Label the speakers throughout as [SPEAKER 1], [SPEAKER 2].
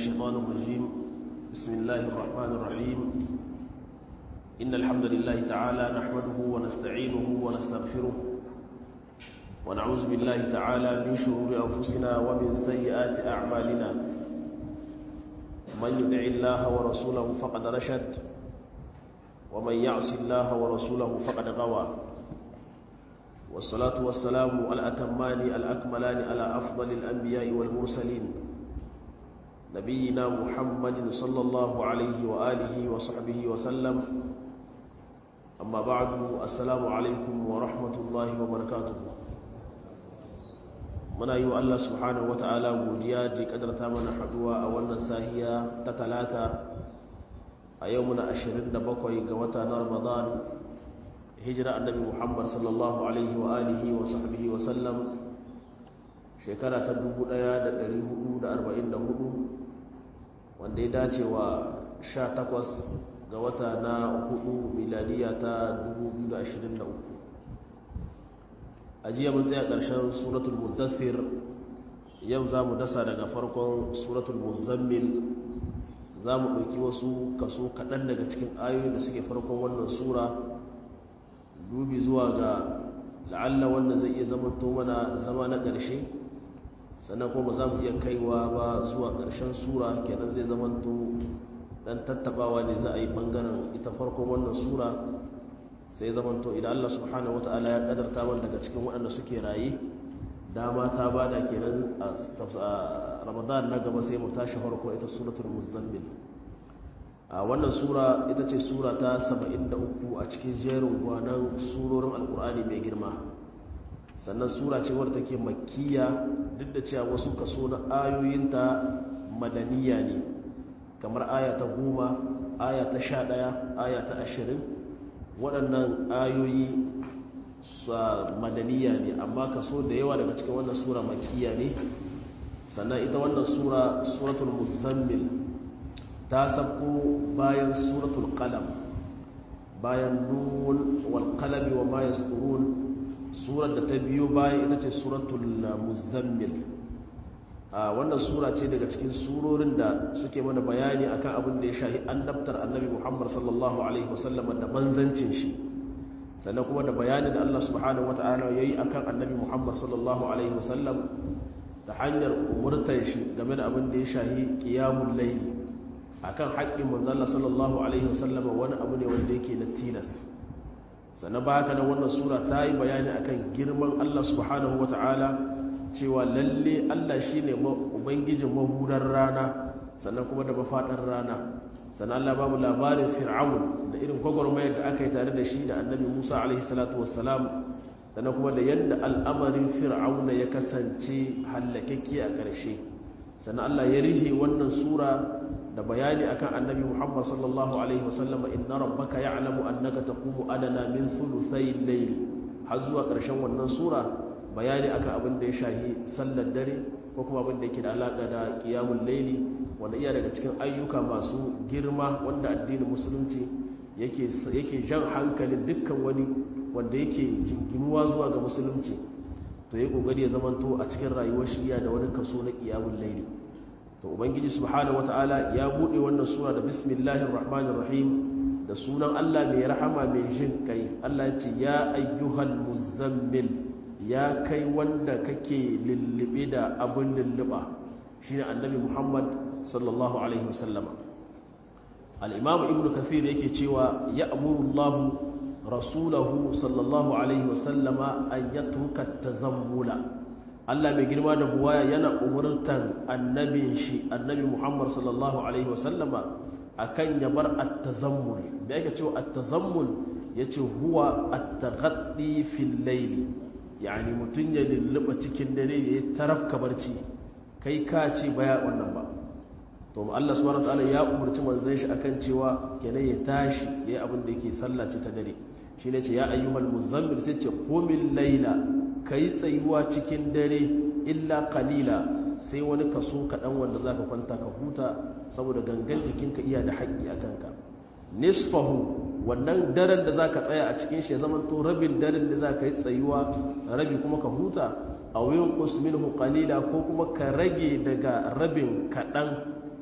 [SPEAKER 1] الشيطان الرجيم بسم الله الرحمن الرحيم إن الحمد لله تعالى نحمده ونستعينه ونستغفره ونعوذ بالله تعالى من شرور أنفسنا ومن سيئات أعمالنا من يدع الله ورسوله فقد رشد ومن يعص الله ورسوله فقد غوى والصلاة والسلام الأتمان الأكملان على أفضل الأنبياء والمرسلين نبينا محمد صلى الله عليه وآله وصحبه وسلم أما بعد السلام عليكم ورحمة الله وبركاته muna yi wa Allah subhanahu wa ta'ala godiya da kadarta mana haduwa a wannan sahiya ta talata a yau muna 27 ga wata na ramadan hijira annabi muhammad sallallahu alaihi wa alihi wa sahbihi wa sallam shekara ta 1444 wanda ya dace wa 18 ga wata na hudu miladiya ta 2023 a jiya mun tsaya ƙarshen suratul muddathir yau za mu dasa daga farkon suratul muzammil za mu ɗauki wasu kaso kaɗan daga cikin ayoyi da suke farkon wannan sura dubi zuwa ga la'alla wannan zai iya zama to mana zama na ƙarshe sannan kuma za mu iya kaiwa ba zuwa ƙarshen sura kenan zai zama to ɗan tattabawa ne za a yi ɓangaren ita farkon wannan sura sai zamanto idan Allah subhanahu wata'ala ya kadarta man daga cikin waɗanda suke raye dama ta bada kenan a ramadan na gaba sai mu tashi farko ita suratul muzammil a wannan sura ita ce sura ta 73 a cikin jerin gwanan surorin alkur'ani mai girma sannan sura ce wadda take makkiya duk da cewa wasu kaso na ayoyinta madaniya ne kamar aya ta goma aya ta sha ɗaya aya ta ashirin waɗannan ayoyi madaniya ne amma kaso da yawa daga cikin wannan sura makiya ne sannan ita wannan sura suratul muzammil ta sabko bayan suratul qalam bayan nun wal qalami wa ma yasturun surar da ta biyo bayan ita ce suratul muzammil a wannan sura ce daga cikin surorin da suke mana bayani akan abin da ya shahi annabtar annabi Muhammad sallallahu alaihi wasallam da manzancin shi sannan kuma da bayani da Allah subhanahu wataala yayi akan annabi Muhammad sallallahu alaihi wasallam ta hanyar umurtar shi game da abin da ya shahi qiyamul layl akan haƙƙin manzon Allah sallallahu alaihi wasallam wani abu ne wanda yake na tilas sannan ba haka nan wannan sura ta yi bayani akan girman Allah subhanahu wataala cewa lalle Allah shi ne ubangijin mahurar rana sannan kuma da mafaɗar rana sannan Allah ba mu labarin fir'aun da irin gwagwarmayar da aka yi tare da shi da annabi musa alaihi salatu wassalam sannan kuma da yadda al'amarin fir'aun ya kasance hallakakke a ƙarshe sannan Allah ya rihe wannan sura da bayani akan annabi muhammad sallallahu alaihi wasallama inna rabbaka ya'lamu annaka taqumu adana min thuluthay al-layl har zuwa ƙarshen wannan sura bayani akan abin da ya shahi sallar dare ko kuma abin da yake da alaka da qiyamul layli wanda iya daga cikin ayyuka masu girma wanda addinin musulunci yake yake jan hankalin dukkan wani wanda yake jinginuwa zuwa ga musulunci to yayi kokari ya zamanto a cikin rayuwar shi iya da wani kaso na qiyamul layli to ubangiji subhanahu wataala ya bude wannan sura da bismillahir rahmanir rahim da sunan Allah mai rahama mai jin kai Allah ya ce ya ayyuhal muzammil ya kai wanda kake lullube da abin lulluba shi ne annabi muhammad sallallahu alaihi wasallama al'imamu ibn kathir yake cewa ya amurullahu rasulahu sallallahu alaihi wasallama an ya tuka ta zammula Allah mai girma da buwaya yana umurtan annabin shi annabi muhammad sallallahu alaihi wasallama akan ya bar at-tazammul da yake cewa at-tazammul yace huwa at-taghaddi fil layli yani mutum ya lulluɓa cikin dare ya yi tarafka barci kai ka ce baya wannan ba to Allah subhanahu wataala ya umarci manzon shi akan cewa kenan ya tashi yayi abin da yake sallace ta dare shine ce ya ayyuhal muzammil sai ce qumil layla kai tsayuwa cikin dare illa qalila sai wani kaso kadan wanda zaka kwanta ka huta saboda gangan jikinka iya da haƙƙi akan ka nisfahu wannan daren da za ka tsaya a cikin shi ya zama to rabin daren da za ka yi tsayuwa rabi kuma ka huta a wuyin kusmin qalila ko kuma ka rage daga rabin kaɗan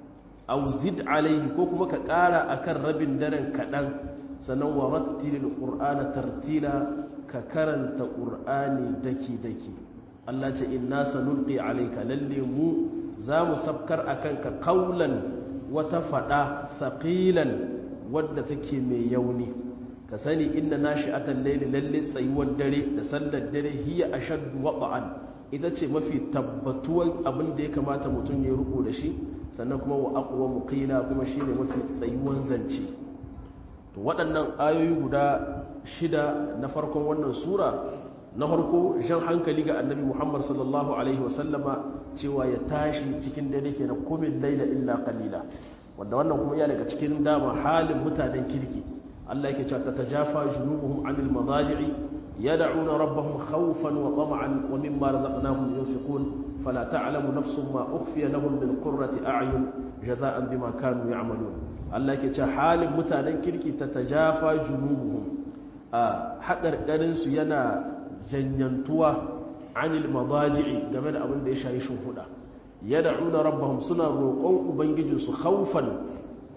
[SPEAKER 1] aw zid alaihi ko kuma ka ƙara akan rabin daren kaɗan sannan wa rattilil qur'ana tartila ka karanta qur'ani daki daki Allah ce inna sanulqi alayka lalle mu za mu sabkar akan ka qaulan wata fada saqilan wadda take mai yauni ka sani inna nashi'atal layli lalle tsayuwar dare da sallar dare hiya ashaddu wad'an ita ce mafi tabbatuwan abin da ya kamata mutum ya ruku da shi sannan kuma wa aqwa muqila kuma shine mafi tsayuwan zance to waɗannan ayoyi guda shida na farkon wannan sura na farko jan hankali ga annabi muhammad sallallahu alaihi wasallama cewa ya tashi cikin dare ke na kumin laila illa qalila wanda wannan kuma ya daga cikin dama halin mutanen kirki Allah yake cewa tatajafa junubuhum anil madaji'i yad'una rabbahum khawfan wa tama'an wa mimma razaqnahum yunfiqun fala ta'lamu nafsun ma ukhfiya lahum min qurrati a'yun jaza'an bima kanu ya'malun Allah yake cewa halin mutanen kirki tatajafa junubuhum a haƙarƙarin su yana janyantuwa anil madaji'i game da abin da ya shayi shuhuda yad'una rabbahum suna roƙon ubangijinsu khawfan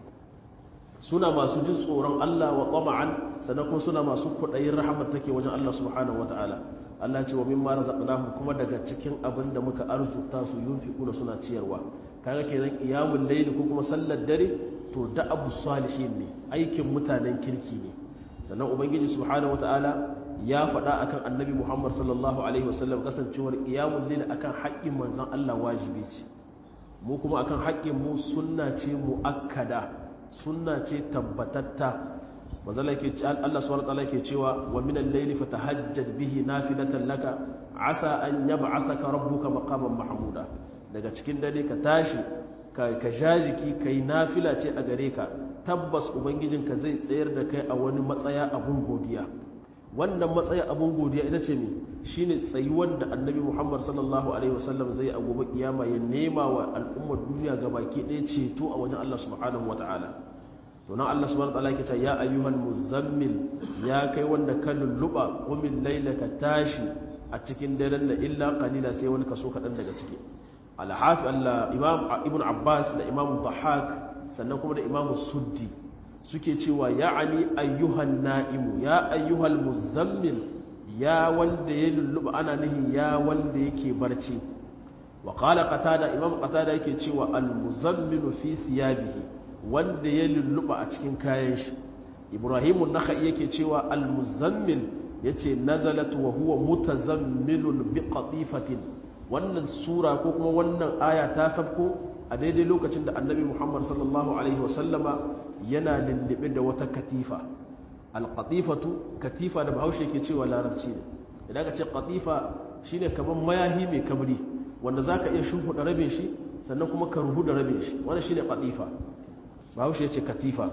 [SPEAKER 1] suna masu jin tsoron Allah wa tama'an sannan kuma suna masu kudayin rahmat take wajen Allah subhanahu wataala Allah ce wa mimma razaqnahum kuma daga cikin abin da muka arzuta su yunfiquna suna ciyarwa kaga kenan qiyamul layl ko kuma sallar dare to da abu salihin ne aikin mutanen kirki ne sannan ubangiji subhanahu wataala ya faɗa akan annabi Muhammad sallallahu alaihi wasallam kasancewar qiyamul layl akan haƙƙin manzon Allah wajibi ce mu kuma akan haƙƙin mu sunna ce muakkada sunna ce tabbatatta mazala ke Allah subhanahu wataala ke cewa wa min al-layli fatahajjad bihi nafilatan laka asa an yab'athaka rabbuka maqaman mahmuda daga cikin dare ka tashi ka ka jajiki kai nafila ce a gare ka tabbas ubangijinka zai tsayar da kai a wani matsaya abun godiya wannan matsaya abun godiya ita ce me shine tsayuwar da annabi Muhammad sallallahu alaihi wasallam zai a gobe kiyama ya nema wa al'ummar duniya gabaki ɗaya ceto a wajen Allah subhanahu wataala to nan Allah subhanahu wataala yake cewa ya ayyuhal muzammil ya kai wanda ka lulluba qumil laylaka tashi a cikin daren da illa qalila sai wani kaso kadan daga ciki al-hafi Allah imam ibn Abbas da imam Dhahak sannan kuma da imam Suddi suke cewa ya'ani ayyuhan na'imu ya ayyuhal muzammil ya wanda ya lulluba ana nihin ya wanda yake barci wa qala qatada imam qatada yake cewa al-muzammilu fi thiyabihi wanda ya lulluba a cikin kayan shi ibrahimun nakhai yake cewa al-muzammil yace nazalat wa huwa mutazammilun bi qatifatin wannan sura ko kuma wannan aya ta sabko a daidai lokacin da annabi muhammad sallallahu alaihi wasallama yana lullube da wata katifa al-qatifatu katifa da bahaushe ke cewa larabci ne idan ka ce qatifa shine kaman mayahi mai kabri wanda zaka iya shimfiɗa rabin shi sannan kuma ka ruhu da rabin shi wannan shine qatifa bahaushe ce katifa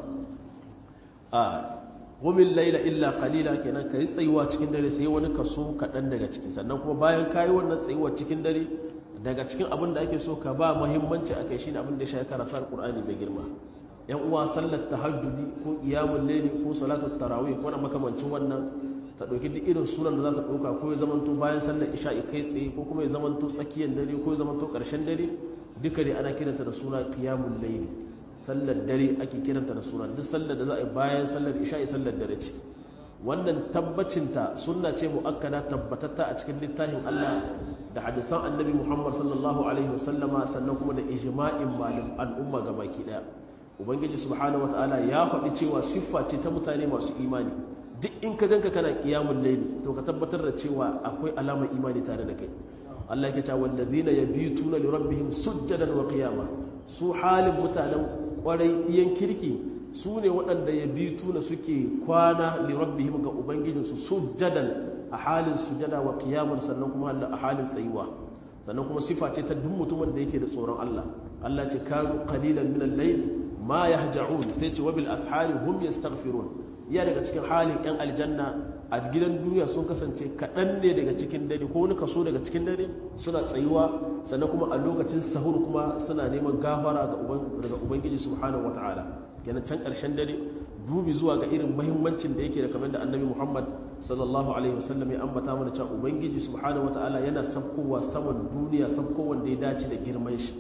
[SPEAKER 1] a gumin laila illa kalila kenan ka yi tsayuwa cikin dare sai wani kaso kaɗan daga ciki sannan kuma bayan ka yi wannan tsayuwa cikin dare daga cikin abin da ake so ka ba muhimmanci a kai shi abin da ya shafi karatu alƙur'ani mai girma yan uwa sallar tahajjudi ko qiyamul layli ko salatul tarawih ko na makamancin wannan ta ɗauki duk irin sunan da za ta ɗauka ko ya zamanto bayan sallar isha'i kai tsaye ko kuma ya zamanto tsakiyar dare ko ya zamanto ƙarshen dare duka dai ana kiranta da suna qiyamul layli sallar dare ake kiranta da suna duk sallar da za a yi bayan sallar isha'i sallar dare ce wannan tabbacinta sunna ce mu'akkada tabbatatta a cikin littafin Allah da hadisan annabi Muhammad sallallahu alaihi wasallama sannan kuma da ijma'in malim al'umma gabaki daya ubangiji subhanahu wataala ya faɗi cewa siffa ce ta mutane masu imani duk in ka ganka kana qiyamul layli to ka tabbatar da cewa akwai alamar imani tare da kai Allah yake cewa wallazina yabituna li rabbihim sujjadan wa qiyama su halin mutanen kwarai iyan kirki su ne waɗanda ya bi tuna suke kwana lirabbihim ga ubangijinsu sujjadan a halin sujada wa qiyamar sannan kuma a halin tsayuwa sannan kuma sifa ce ta duk mutumin da yake da tsoron Allah Allah ce kanu qalilan min al-layl ma yahja'un sai ce wa bil ashari hum yastaghfirun iya daga cikin halin yan aljanna a gidan duniya sun kasance kaɗan ne daga cikin dare ko wani kaso daga cikin dare suna tsayuwa sannan kuma a lokacin sahur kuma suna neman gafara daga ubangiji subhanahu wata'ala kenan can ƙarshen dare dubi zuwa ga irin mahimmancin da yake da kamar da annabi muhammad sallallahu alaihi wasallam ya ambata mana cewa ubangiji subhanahu wata'ala yana sabkowa saman duniya sabko wanda ya dace da girman shi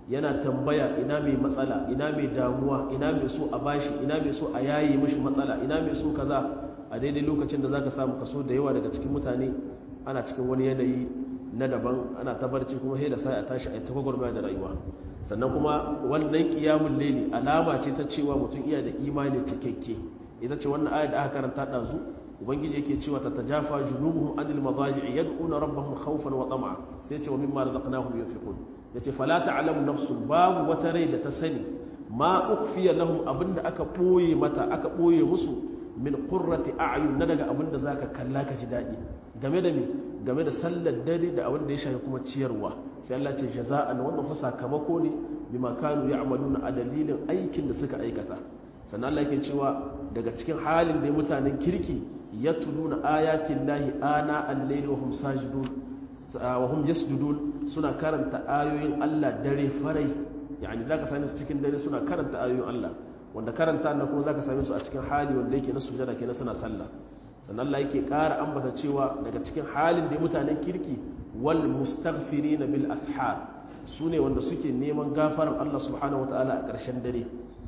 [SPEAKER 1] yana tambaya ina mai matsala ina mai damuwa ina mai so a bashi ina mai so a yayi mishi matsala ina mai so kaza a daidai lokacin da zaka samu kaso da yawa daga cikin mutane ana cikin wani yanayi na daban ana tabarci kuma sai da sai a tashi a tagwagwarmaya da rayuwa sannan kuma wannan qiyamul layli alama ce ta cewa mutum iya da imani cikakke ita ce wannan ayat da aka karanta dazu ubangiji yake cewa ta tajafa junubuhum anil madaji'i yad'una rabbahum khawfan wa tam'a sai ce wa mimma razaqnahum yunfiqun yace fala ta'lamu nafsun babu wata rai da ta sani ma ukhfiya lahum abinda aka boye mata aka boye musu min qurrati a'yun na daga abinda zaka kalla ka ji dadi game da me game da sallar dare da abinda ya shafi kuma ciyarwa sai Allah ce jaza'an wannan fa sakamako ne bima kanu ya'maluna a dalilin aikin da suka aikata sannan Allah yake cewa daga cikin halin da mutanen kirki yatluna ayatin lahi ana al-layli wa hum sajidun wa hum yasjudun suna karanta ayoyin Allah dare farai yani zaka same su cikin dare suna karanta ayoyin Allah wanda karanta na kuma zaka same su a cikin hali wanda yake na sujada kenan suna sallah sannan Allah yake ƙara ambata cewa daga cikin halin da mutanen kirki wal mustaghfirin bil ashar sune wanda suke neman gafaran Allah subhanahu wataala a ƙarshen dare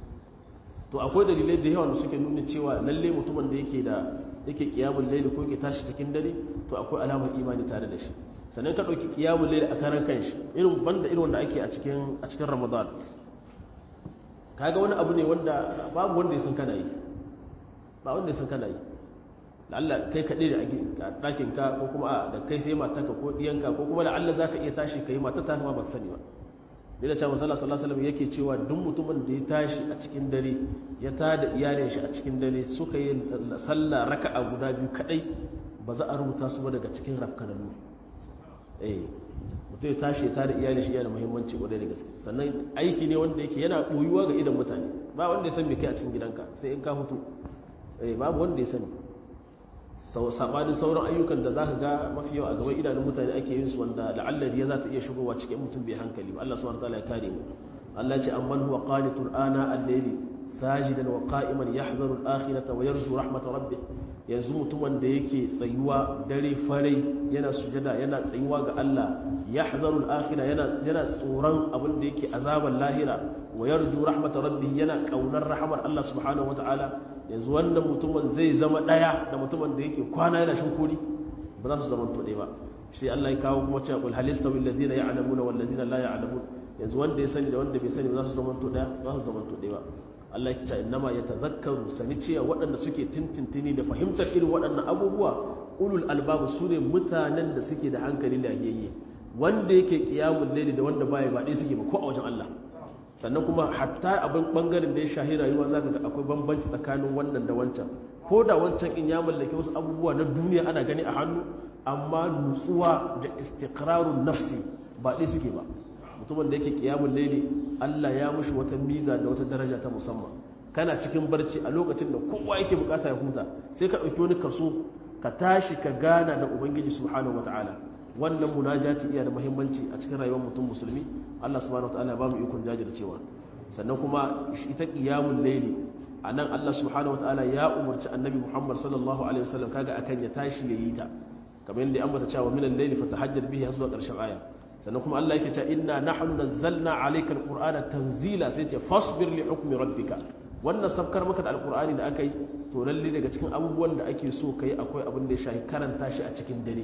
[SPEAKER 1] to akwai dalilai da yawa da suke nuna cewa lalle mutumin da yake da yake kiyamul layli ko yake tashi cikin dare to akwai alamar imani tare da shi sannan ka ɗauki kiyamun laili a karan kanshi irin banda irin wanda ake a cikin a cikin ramadan kaga wani abu ne wanda babu wanda ya san kana yi ba wanda ya san kana yi la'alla kai kaɗai da a ɗakin ka ko kuma da kai sai matarka ko ɗiyanka ko kuma la'alla za ka iya tashi ka yi matar ta ma ba ka sani ba da cewa masala sallallahu alaihi yake cewa duk mutumin da ya tashi a cikin dare ya tada iyalin shi a cikin dare suka yi sallah raka'a guda biyu kadai ba za a rubuta su ba daga cikin rafkananu eh mutum ya tashi ya tada iyalin shi yana muhimmanci kwarai da gaske sannan aiki ne wanda yake yana boyuwa ga idan mutane ba wanda ya san me kai a cikin gidanka sai in ka hutu eh babu wanda ya sani sabanin sauran ayyukan da zaka ga mafi yawa a gaban idanun mutane ake yin su wanda la'allar ya za ta iya shigowa cikin mutum bai hankali ba Allah subhanahu wataala ya kare mu Allah ce amman huwa qanitun ana al-layli sajidan wa qa'iman yahdharu al-akhirata wa yarju rahmat rabbih yanzu mutumin da yake tsayuwa dare farai yana sujada yana tsayuwa ga Allah yahdharu al-akhirah yana yana tsoron abin da yake azaban lahira wa yarju rahmat rabbih yana kaunar rahmar Allah subhanahu wataala yanzu wannan mutumin zai zama ɗaya da mutumin da yake kwana yana shinkuri ba za su zama to ba sai Allah ya kawo kuma cewa qul halista bil ladina ya'lamuna wal ladina la ya'lamun yanzu wanda ya sani da wanda bai sani ba za su zama to ɗaya za su zama to ba Allah ya ce innama yatazakkaru sani cewa waɗanda suke tintintini da fahimtar irin waɗannan abubuwa ulul albab su ne mutanen da suke da hankali da yayye wanda yake qiyamul layli da wanda baya ba dai suke ba ko a wajen Allah sannan kuma hatta abin bangaren da ya shahi rayuwa za ka ga akwai bambanci tsakanin wannan da wancan ko da wancan in ya mallake wasu abubuwa na duniya ana gani a hannu amma nutsuwa da istiqrarun nafsi ba ɗaya suke ba mutumin da yake kiyamun laili Allah ya mushi wata miza da wata daraja ta musamman kana cikin barci a lokacin da kowa yake bukata ya huta sai ka ɗauki wani kaso ka tashi ka gana da ubangiji subhanahu wataala wannan munajati iya da muhimmanci a cikin rayuwar mutum musulmi Allah subhanahu wataala ba mu ikon jajircewa sannan kuma ita qiyamul layli anan Allah subhanahu wataala ya umarci annabi Muhammad sallallahu alaihi wasallam kaga akan ya tashi yayi ta kamar yadda an bata cewa minal layli fatahajjad bihi zuwa karshen aya sannan kuma Allah yake cewa inna nahnu nazzalna alayka alqur'ana tanzila sai ce fasbir li hukmi rabbika wannan sabkar maka da alqur'ani da akai to lalle daga cikin abubuwan da ake so kai akwai abin da ya shafi karanta shi a cikin dare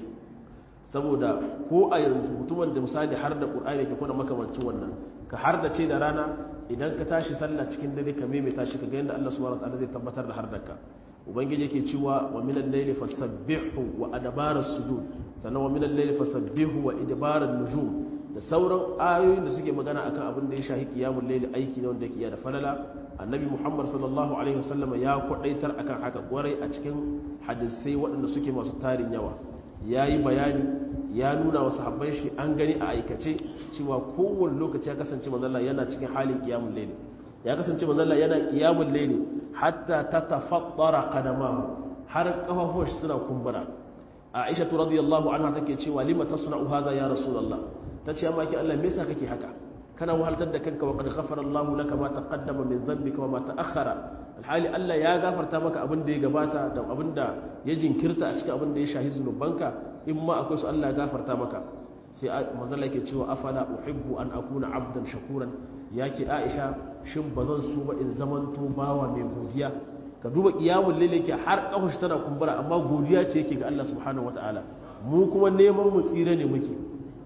[SPEAKER 1] saboda ko a yanzu mutumin da misali har da ƙur'ani ke kuna makamancin wannan ka har da ce da rana idan ka tashi sallah cikin dare ka maimaita shi ka ga yadda Allah subhanahu wataala zai tabbatar da har da ka ubangiji yake cewa wa min al-layli fasabbihu wa adbara sujud sannan wa min al-layli fasabbihu wa idbara nujum da sauran ayoyin da suke magana akan abin da ya shahi qiyamul layli aiki ne wanda yake da falala annabi muhammad sallallahu alaihi wasallam ya kwadaitar akan haka kwarai a cikin hadisai waɗanda suke masu tarin yawa ya yi bayani ya nuna wa sahabban shi an gani a aikace cewa kowane lokaci ya kasance mazalla yana cikin halin kiyamun laili ya kasance mazalla yana kiyamun laili hatta ta tafaddara qadamahu har kafafuwan shi suna kumbura aisha radiyallahu anha take cewa lima tasna'u hadha ya rasulullah tace amma ki Allah me yasa kake haka kana wahaltar da kanka wa qad ghafara Allah laka ma taqaddama min dhanbika wa ma ta'akhkhara alhali Allah ya gafarta maka abin da ya gabata da abin da ya jinkirta a cikin abin da ya shahi zunubanka in ma akwai su Allah ya gafarta maka sai manzala yake cewa afala uhibbu an akuna abdan shakuran yake aisha shin bazan so ba in zamanto bawa mai godiya ka duba qiyamul layl yake har kafashi tana kumbura amma godiya ce yake ga Allah subhanahu wataala mu kuma neman mu tsira ne muke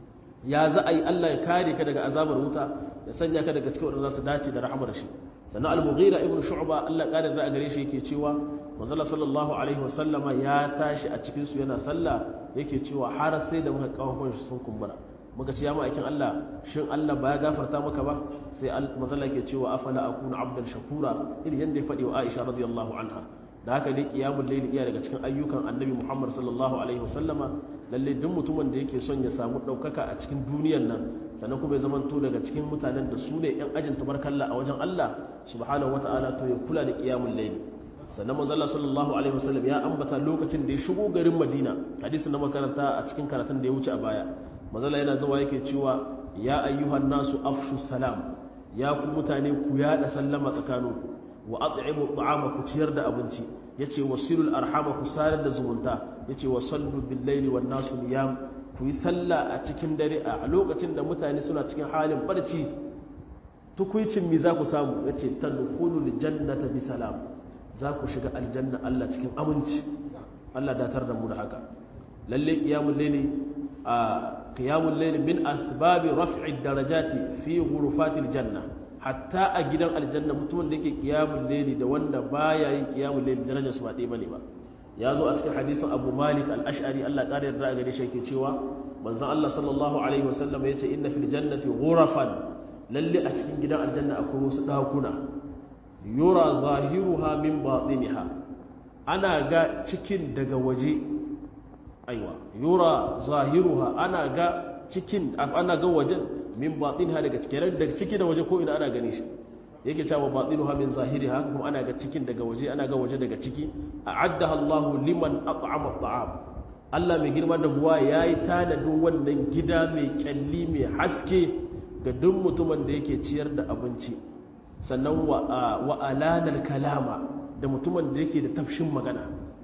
[SPEAKER 1] ya za a yi Allah ya kare ka daga azabar wuta ya sanya ka daga cikin wadanda za su dace da rahamar shi sannan al-mughira ibn shu'ba Allah kare da gare shi yake cewa manzala sallallahu alaihi wasallama ya tashi a cikin su yana sallah yake cewa har sai da muka kawo shi sun kumbura muka ce ya ma'aikin Allah shin Allah ba ya gafarta maka ba sai manzala yake cewa afala akuna abdan shakura irin yanda ya faɗi wa Aisha radiyallahu anha da haka dai qiyamul layl iya daga cikin ayyukan annabi Muhammad sallallahu alaihi wasallama lalle duk mutumin da yake son ya samu daukaka a cikin duniyar nan sannan kuma ya zamanto daga cikin mutanen da su ne yan ajin tabarkalla a wajen Allah subhanahu wataala to ya kula da qiyamul layl sannan manzo Allah sallallahu alaihi wasallam ya ambata lokacin da ya shigo garin Madina hadisin na makaranta a cikin karatun da ya wuce a baya manzo Allah yana zuwa yake cewa ya ayyuhan nasu afshu salam ya ku mutane ku yada sallama tsakaninku wa at'imu ta'ama ku ciyar da abinci yace wasilul arhama ku sarar da zumunta yace wa sallu bil laili wan nasu niyam ku yi sallah a cikin dare a lokacin da mutane suna cikin halin barci tukuicin mi za ku samu yace tadkhulul jannata bi salam za ku shiga aljanna Allah cikin aminci Allah datar da mu da haka lalle qiyamul layli a qiyamul layli min asbabi raf'i darajati fi ghurufatil janna hatta a gidan aljanna mutumin da yake qiyamul layli da wanda baya yin qiyamul layli darajar su ba dai bane ba ya zo a cikin hadisin Abu Malik al-Ash'ari Allah ƙara yarda a gare shi yake cewa manzon Allah sallallahu alaihi wasallam yace inna fil jannati ghurafan lalle a cikin gidan aljanna akwai wasu dakuna yura zahiruha min batiniha ana ga cikin daga waje aiwa yura zahiruha ana ga cikin ana ga wajen min batinha daga cikin daga ciki da waje ko ina ana gane shi yake cewa batinuha min zahiriha kuma ana ga cikin daga waje ana ga waje daga ciki a'addaha Allahu liman at'ama at'am Allah mai girma da buwa yayi tanadin wannan gida mai kyalli mai haske ga duk mutumin da yake ciyar da abinci sannan wa alanar kalama da mutumin da yake da tafshin magana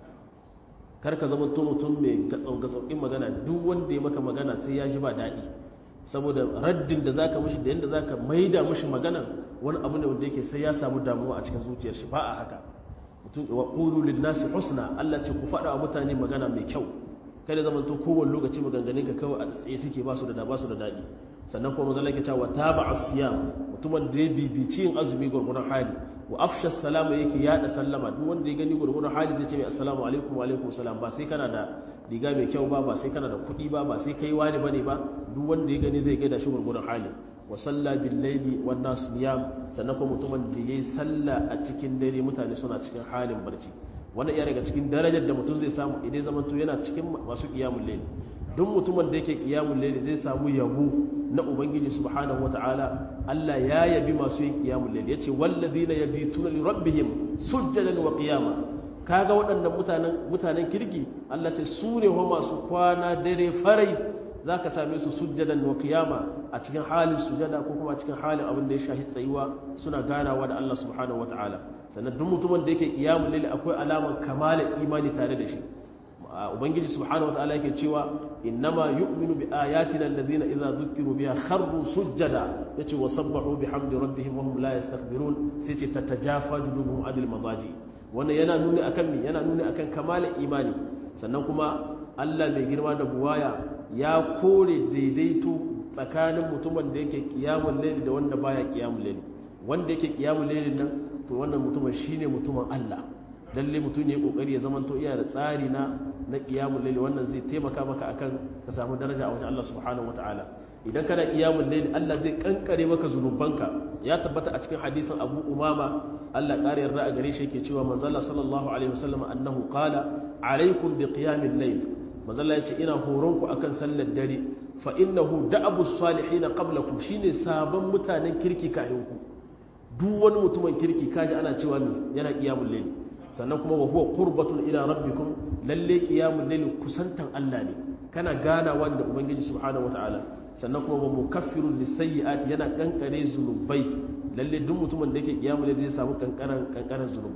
[SPEAKER 1] karka zama to mutum mai gatsaukin magana duk wanda ya maka magana sai ya ji ba daɗi saboda raddin da zaka mishi da yadda zaka maida mishi magana wani abu ne wanda yake sai ya samu damuwa a cikin zuciyar shi ba a haka mutum wa qulu lin nasi husna Allah ce ku faɗa wa mutane magana mai kyau kada zaman to kowane lokaci maganganun ka kawai a tsaye suke ba su da ba su da daɗi sannan kuma manzon yake cewa taba asiyam mutumin da ya bibici yin azumi gurgurun hali wa afsha salama yake yada sallama duk wanda ya gani gurgurun hali zai ce mai assalamu alaikum wa alaikum salam ba sai kana da riga mai kyau ba ba sai kana da kuɗi ba ba sai kai wani bane ba duk wanda ya gani zai gaida shi gurgurun hali wa salla bil laili wan nas niyam sannan kuma mutumin da yayi sallah a cikin dare mutane suna cikin halin barci wannan iya daga cikin darajar da mutum zai samu idan zamanto yana cikin masu qiyamul layl duk mutumin da yake qiyamul layl zai samu yabo na ubangiji subhanahu wataala Allah ya yabi masu yin qiyamul layl yace walladhina yabituna li rabbihim sujjadan wa qiyama kaga waɗannan mutanen mutanen kirki Allah ce su ne wa masu kwana dare farai zaka same su sujjadan wa qiyama a cikin halin sujada ko kuma a cikin halin abin da ya shahi tsayuwa suna ganawa da Allah subhanahu wataala sannan duk mutumin da yake qiyamul layl akwai alaman kamalar imani tare da shi ubangiji subhanahu wataala yake cewa innama yu'minu bi ayatina alladhina idza dhukiru biha kharru sujjada yace wasabbahu bihamdi rabbihim wa hum la yastakbirun sai ce tatajafa junubuhum adil madaji wannan yana nuni akan mi yana nuni akan kamalin imani sannan kuma Allah mai girma da buwaya ya kore daidaito tsakanin mutumin da yake qiyamul layl da wanda baya qiyamul layl wanda yake qiyamul layl nan to wannan mutumin shine mutumin Allah lalle mutum ne kokari ya zamanto iya da tsari na na qiyamul layl wannan zai taimaka maka akan ka samu daraja a wajen Allah subhanahu wataala idan kana qiyamul layl Allah zai kankare maka zunubanka ya tabbata a cikin hadisin Abu Umama Allah ƙara yarda a gare shi yake cewa manzo Allah sallallahu alaihi wasallam annahu qala alaikum bi qiyamil layl manzo Allah yace ina horon ku akan sallar dare fa innahu da'abu salihin qablakum shine sabon mutanen kirki kafin ku duk wani mutumin kirki kaji ana cewa ne yana qiyamul layl sannan kuma wa huwa qurbatun ila rabbikum lalle qiyamul layl kusantan Allah ne kana ganawa da ubangiji subhanahu wataala sannan kuma wa mukaffirun lisayyi'ati yana kankare zunubai lalle duk mutumin da yake qiyamul layl zai samu kankaran kankaran zunubai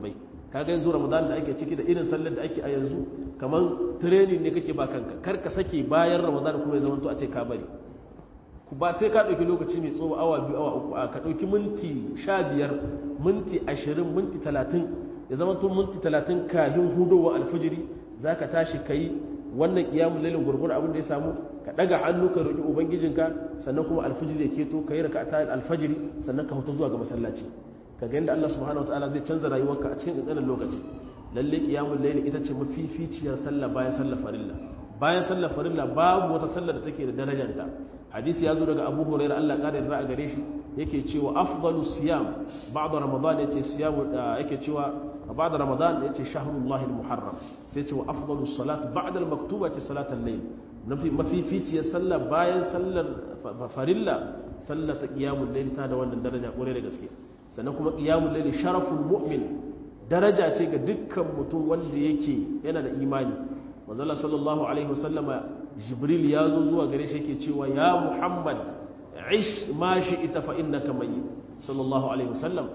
[SPEAKER 1] kaga yanzu ramadan da ake ciki da irin sallar da ake a yanzu kamar training ne kake ba kanka kar ka sake bayan ramadan kuma ya zama to a ce ka bari ku ba sai ka ɗauki lokaci mai tsoho awa biyu awa uku a ka ɗauki minti sha biyar minti ashirin minti talatin ya zama to minti talatin kafin hudowa alfijiri za ka tashi ka yi wannan ƙiyamun lalin gurgur abin da ya samu ka ɗaga hannu ka roƙi ubangijinka sannan kuma alfijiri ya keto ka yi raka ta alfajiri sannan ka huta zuwa ga masallaci ka ga yadda Allah subhanahu wataala zai canza rayuwarka a cikin ƙanƙanin lokaci lalle ƙiyamun lalin ita ce mafificiyar sallah bayan sallah farilla bayan sallah farilla babu wata sallah da take da darajarta hadisi ya zo daga abu hurairah Allah ƙara yarda a gare shi yake cewa afdalu siyam ba'da ramadan yace siyam yake cewa ba'da ramadan yace shahrullahi almuharram sai ce wa afdalu salat ba'da almaktuba ce salatul layl nafi mafificiyar sallah bayan sallar farilla sallar ta qiyamul layl ta da wannan daraja kore da gaske sannan kuma qiyamul layl sharaful mu'min daraja ce ga dukkan mutum wanda yake yana da imani manzo sallallahu alaihi wasallama jibril ya zo zuwa gare shi yake cewa ya muhammad ish ma shi ita fa innaka mayyit sallallahu alaihi wasallam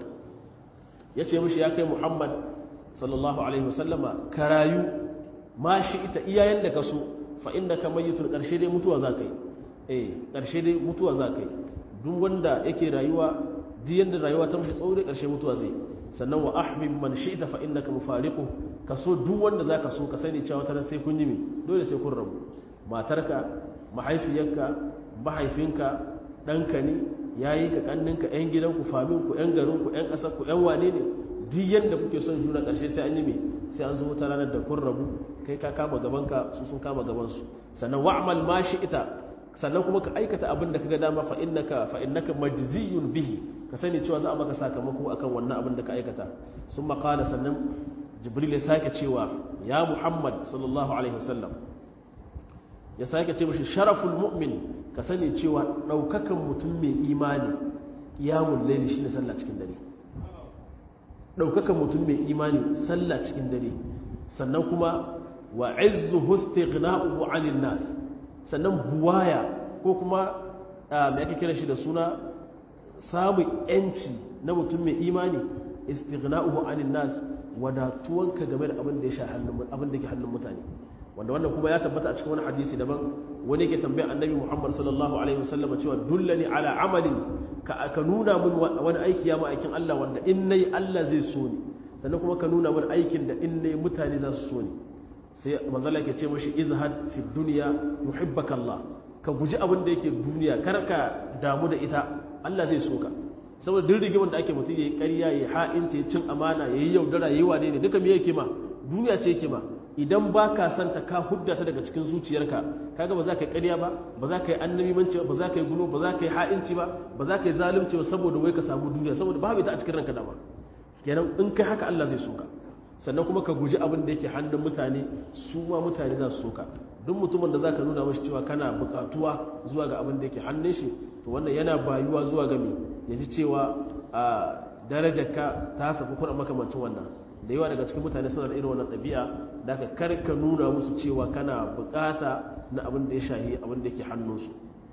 [SPEAKER 1] yace mishi ya kai muhammad sallallahu alaihi wasallama ka rayu ma shi ita iyayen da ka so fa innaka mayyitun karshe dai mutuwa za kai eh karshe dai mutuwa za kai duk wanda yake rayuwa duk yanda rayuwa ta mishi tsaure karshe mutuwa zai sannan wa ahmid man shi'ta fa innaka mufariqu ka so duk wanda zaka so ka sani cewa tana sai kun yi me dole sai kun rabu matarka mahaifiyarka mahaifinka ɗanka ne ya yi ka ƙanninka 'yan gidanku faminku 'yan garinku 'yan ƙasarku 'yan wane ne duk yadda kuke son juna ƙarshe sai an yi mai sai an zo wata ranar da kun rabu kai ka kama gabanka su sun kama gabansu sannan wa'amal ma shi ita sannan kuma ka aikata abin da kaga dama fa innaka fa innaka majziyun bihi ka sani cewa za a maka sakamako akan wannan abin da ka aikata sun maƙala sannan jibril ya sake cewa ya muhammad sallallahu alaihi wasallam ya sake ce mashi sharaful mu'min ka sani cewa ɗaukakan mutum mai imani ƙiyamun laili shi ne sallah cikin dare ɗaukakan mutum mai imani sallah cikin dare sannan kuma wa izzu husti ghna'uhu 'anil nas sannan buwaya ko kuma me ake kira shi da suna samun yanci na mutum mai imani istighna'uhu 'anil nas wadatuwanka game da abin da ya sha hannun abin da ke hannun mutane wanda wannan kuma ya tabbata a cikin wani hadisi daban wani yake tambayar annabi Muhammad sallallahu alaihi wasallam cewa dullani ala amalin ka ka nuna mun wani aiki ya aikin Allah wanda in nayi Allah zai so ni sannan kuma ka nuna mun aikin da in nayi mutane za su so ni sai manzo Allah yake ce mashi izhad fi dunya yuhibbaka Allah ka guji abin da yake duniya kar ka damu da ita Allah zai so ka saboda duk rigimin da ake mutum yayi ƙarya yayi ha'inci yayi cin amana yayi yaudara yayi wane ne duka me yake ma duniya ce yake ma idan ba ka santa ka hudda ta daga cikin zuciyarka kaga ba za ka yi ƙarya ba ba za ka yi annabimanci ba za ka yi gulo ba za ka yi ha'inci ba ba za ka yi zalunci ba saboda wai ka samu duniya saboda babu ita a cikin ranka dama kenan in kai haka Allah zai soka sannan kuma ka guji abin da yake hannun mutane su ma mutane za su soka duk mutumin da za ka nuna mashi cewa kana buƙatuwa zuwa ga abin da yake hannun shi to wannan yana bayuwa zuwa ga me ya ji cewa a darajarka ta safi kuna makamancin wannan da yawa daga cikin mutane suna da irin wannan ɗabi'a da ka karka nuna musu cewa kana bukata na abin da ya shahi abin da ke hannunsu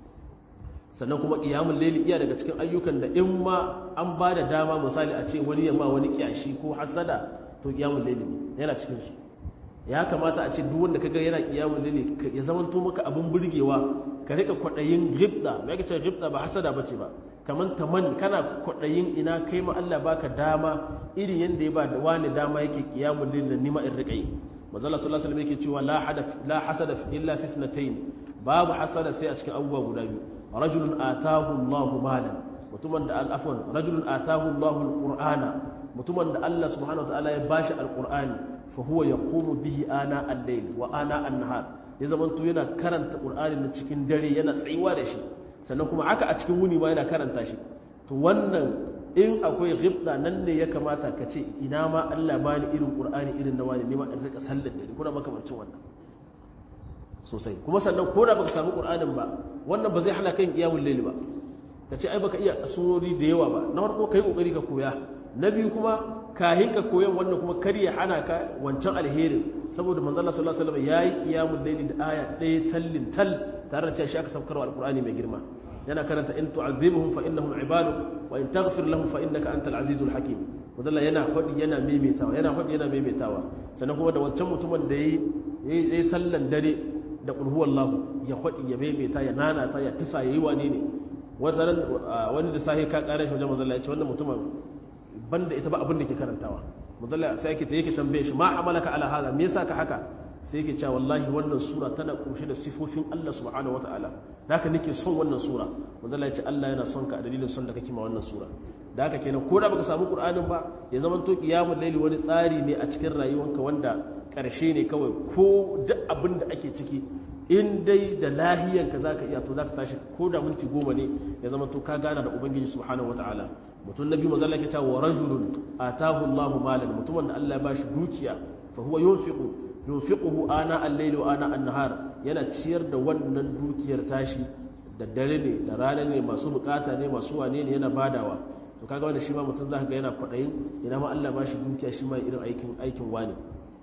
[SPEAKER 1] sannan kuma ƙiyamun laili iya daga cikin ayyukan da in ma an ba da dama misali a ce wani yamma wani kyashi ko hasada to ƙiyamun laili yana cikin su ya kamata a ce duk wanda kaga yana ƙiyamun laili ya zama to maka abin burgewa ka rika kwaɗayin gibda me yake cewa gibda ba hasada bace ba kamar taman kana kwaɗayin ina kai ma Allah baka dama irin yadda ya ba da wani dama yake kiyamun lil nima in rika yi mazalla sallallahu alaihi wasallam yake cewa la hadaf la hasada illa fi sanatayn babu hasada sai a cikin abubuwa guda biyu rajulun atahu Allahu malan mutumin da al'afwan rajulun atahu Allahu alqur'ana mutumin da Allah subhanahu wataala ya bashi alqur'ani fa huwa yaqumu bihi ana al-layl wa ana an-nahar ya zamanto yana karanta qur'ani na cikin dare yana tsayuwa da shi sannan kuma haka a cikin wuni ma yana karanta shi to wannan in akwai ghibda nan ne ya kamata ka ce ina ma Allah bani irin Qur'ani irin na wani nema in rika sallar dare kuna makamancin wannan sosai kuma sannan ko da baka samu Qur'anin ba wannan ba zai hana kan qiyamul layl ba ka ce ai baka iya surori da yawa ba na farko kai kokari ka koya na biyu kuma kahin ka koyan wannan kuma kar ya hana ka wancan alherin saboda manzo Allah sallallahu alaihi wasallam yayi qiyamul layl da aya ɗaya tallin tal tare da cewa shi aka saukarwa alqur'ani mai girma yana karanta in tu'azzibuhum fa innahum ibaduk wa in taghfir lahum fa innaka antal azizul hakim wadalla yana faɗi yana maimaitawa yana faɗi yana maimaitawa sannan kuma da wancan mutumin da yayi yayi sallan dare da qul huwallahu ya faɗi ya maimaita ya nana ta ya tisa yayi wane ne wannan wani da sahi ka kare shi wajen mazalla ya ce wannan mutumin banda ita ba abin da ke karantawa mazalla sai yake ta yake tambaye shi ma amalaka ala hada me yasa ka haka sai yake cewa wallahi wannan sura tana kunshe da sifofin Allah subhanahu wataala da haka nake son wannan sura mazalla ya ce Allah yana son ka a dalilin son da kake ma wannan sura da haka kenan ko da baka samu qur'anin ba ya zama to qiyamul layli wani tsari ne a cikin rayuwanka wanda karshe ne kawai ko duk abin da ake ciki in dai da lahiyanka zaka iya to zaka tashi ko da minti goma ne ya zama to ka gana da ubangiji subhanahu wataala mutum nabi mazalla ke cewa rajulun atahu Allahu malan mutumin da Allah ya bashi dukiya fa huwa yunfiqu yunfiquhu ana al-layli wa ana an-nahar yana ciyar da wannan dukiyar tashi da dare ne da rana ne masu bukata ne masu wane ne yana badawa to kaga wanda shi ma mutum zaka ga yana kwadayin ina ma Allah bashi dukiya shi ma irin aikin aikin wani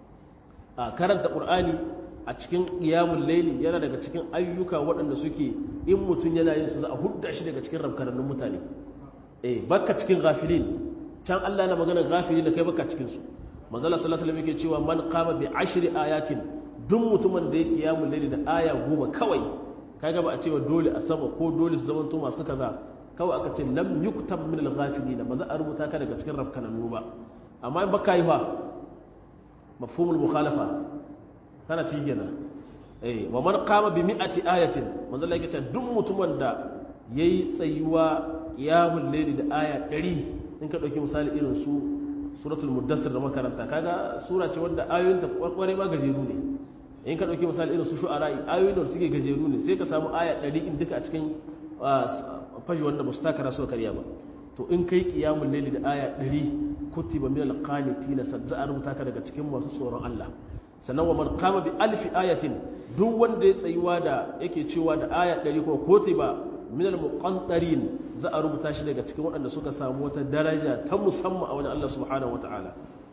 [SPEAKER 1] a karanta qur'ani a cikin qiyamul layli yana daga cikin ayyuka waɗanda suke in mutum yana yin su za a hudda shi daga cikin rabkanannun mutane eh baka cikin ghafilin can Allah yana magana ghafilin da kai baka cikin su manzala sallallahu alaihi wasallam yake cewa man qama bi ashri ayatin duk mutumin da ya qiyamul layli da aya goma kawai kaga ba a cewa dole a sama ko dole su zamanto masu kaza kawai aka ce lam yuktab min al-ghafilin ba za a rubuta ka daga cikin rabkanannu ba amma in baka yi fa mafhumul mukhalafa kana ci kenan eh wa man qama bi mi'ati ayatin manzo Allah yake cewa duk mutumin da yayi tsayuwa qiyamul layli da aya 100 in ka dauki misali irin su suratul muddassir da makaranta kaga sura ce wanda ayoyin ta kwakware ma gajeru ne in ka dauki misali irin su shu'ara ayoyin da suke gajeru ne sai ka samu aya 100 in duka a cikin fashi wanda ba su takara su karya ba to in kai qiyamul layli da aya 100 kutiba min al-qanitina sadza a rubuta ka daga cikin masu tsoron Allah sannan wa man qama bi alfi ayatin duk wanda ya tsayuwa da yake cewa da aya 100 ko kutiba min al-muqantarin za a rubuta shi daga cikin waɗanda suka samu wata daraja ta musamman a wajen Allah subhanahu wataala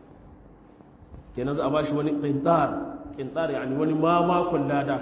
[SPEAKER 1] kenan za a bashi wani qintar qintar yani wani mamakon lada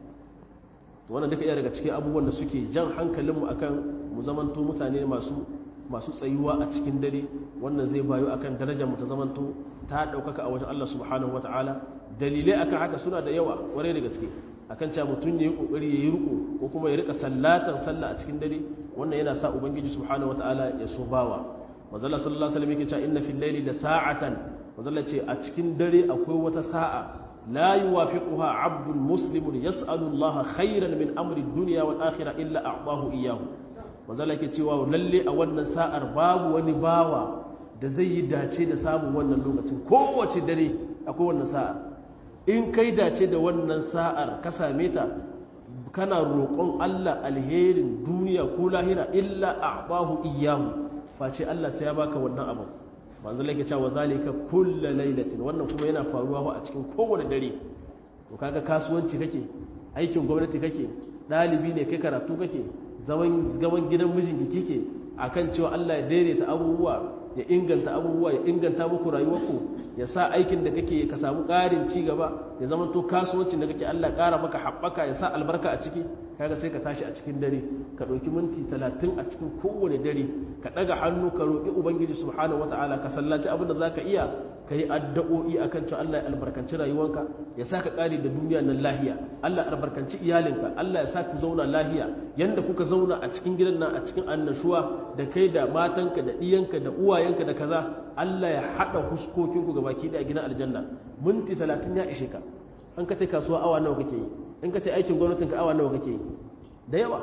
[SPEAKER 1] to wannan duka iya daga cikin abubuwan da suke jan hankalinmu akan mu zamanto mutane masu masu tsayuwa a cikin dare wannan zai bayo akan darajar mu ta zamanto ta daukaka a wajen Allah subhanahu wataala dalilai akan haka suna da yawa kwarai da gaske akan cewa mutum ya yi kokari ya yi riko ko kuma ya rika sallatan sallah a cikin dare wannan yana sa ubangiji subhanahu wataala ya so bawa manzala sallallahu alaihi wasallam yake cewa inna fil layli la sa'atan manzala ce a cikin dare akwai wata sa'a la yuwafiquha 'abdun muslimun yas'alu Allah khairan min amri ad-dunya wal akhirah illa a'tahu iyyahu manzala yake cewa lalle a wannan sa'ar babu wani bawa da zai yi dace da samun wannan lokacin kowace dare akwai wannan sa'ar in kai dace da wannan sa'ar ka same ta kana roƙon Allah alherin duniya ko lahira illa a'tahu iyyahu face Allah sai ya baka wannan abu manzo lake cewa zalika kullu lailatin wannan kuma yana faruwa a cikin kowane dare to kaga kasuwanci kake aikin gwamnati kake dalibi ne kai karatu kake zaman zaman gidan mijinki kike akan cewa Allah ya daidaita abubuwa ya inganta abubuwa ya inganta muku rayuwarku ya sa aikin da kake ka samu ƙarin ci gaba ya zama to kasuwancin da kake Allah ƙara maka haɓaka ya sa albarka a ciki kaga sai ka tashi a cikin dare ka ɗauki minti talatin a cikin kowane dare ka ɗaga hannu ka roƙi ubangiji subhanahu wataala ka sallaci abin da zaka iya ka yi addu'o'i akan cewa Allah ya albarkanci rayuwarka ya sa ka ƙare da duniya nan lahiya Allah ya albarkanci iyalinka Allah ya sa ku zauna lahiya yanda kuka zauna a cikin gidan nan a cikin annashuwa da kai da matanka da ɗiyanka da uwayenka da kaza Allah ya haɗa huskokinku ga baki da gidan aljanna minti talatin ya ishe ka an ka kasuwa awa nawa kake yi in ka aikin gwamnatin ka awa nawa kake yi da yawa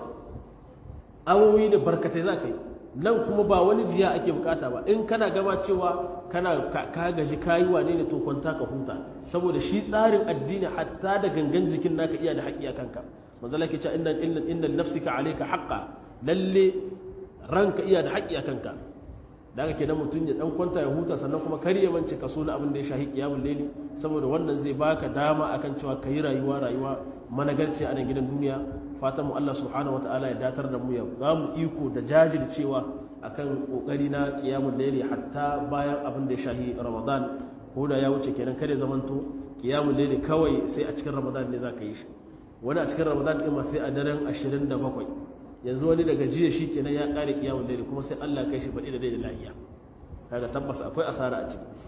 [SPEAKER 1] awowi da barkatai za ka yi nan kuma ba wani jiya ake bukata ba in kana gama cewa kana ka gaji kayi wane ne to kwanta ka huta saboda shi tsarin addini hatta da gangan jikin naka iya da haƙƙi a kanka manzo lake cewa inna inna inna nafsika alayka haqqan lalle ranka iya da haƙƙi a kanka da haka kenan mutum ya dan kwanta ya huta sannan kuma kar ya mance kaso na abin da ya shahi qiyamul layli saboda wannan zai baka dama akan cewa kai rayuwa rayuwa managarci a nan gidan duniya fatan mu Allah subhanahu wataala ya datar da mu ya ga mu iko da jajircewa akan kokari na qiyamul layli hatta bayan abin da ya shahi ramadan ko da ya wuce kenan kare zamanto qiyamul layli kawai sai a cikin ramadan ne zaka yi shi wani a cikin ramadan din ma sai a daren 27 yanzu wani daga jiya shi kenan ya kare kiyamun dare kuma sai Allah kai shi baɗi da dai da lafiya kaga tabbas akwai asara a ciki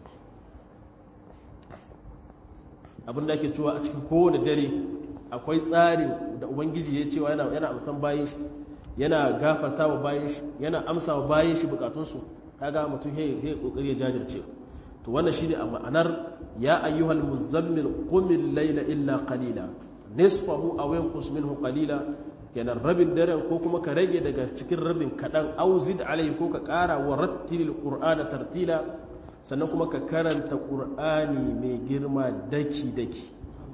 [SPEAKER 1] abin da ake cewa a cikin kowane dare akwai tsari da ubangiji ya cewa yana yana amsan bayan shi yana gafarta wa bayan shi yana amsa wa bayan shi bukatunsu kaga mutum he he kokari ya jajirce to wannan shine a ma'anar ya ayyuhal muzammil qumil layla illa qalila nisfahu aw yanqus minhu qalila kenan rabin daren ko kuma ka rage daga cikin rabin kadan aw zid alayhi ko ka kara wa rattilil qur'ana tartila sannan kuma ka karanta qur'ani mai girma daki daki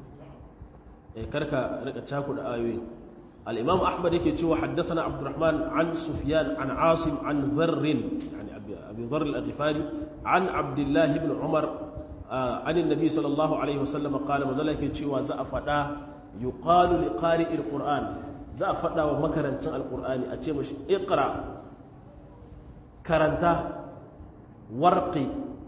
[SPEAKER 1] eh karka rika cakuda ayoyi al-imam ahmad yake cewa haddathana abdurrahman an sufyan an asim an dharr yani abi dharr al-ghifari an abdullah ibn umar an annabi sallallahu alaihi wasallam qala mazala yake cewa za a fada yuqalu li qari'il qur'an za a fada wa makarancin alqur'ani a ce mashi iqra karanta warqi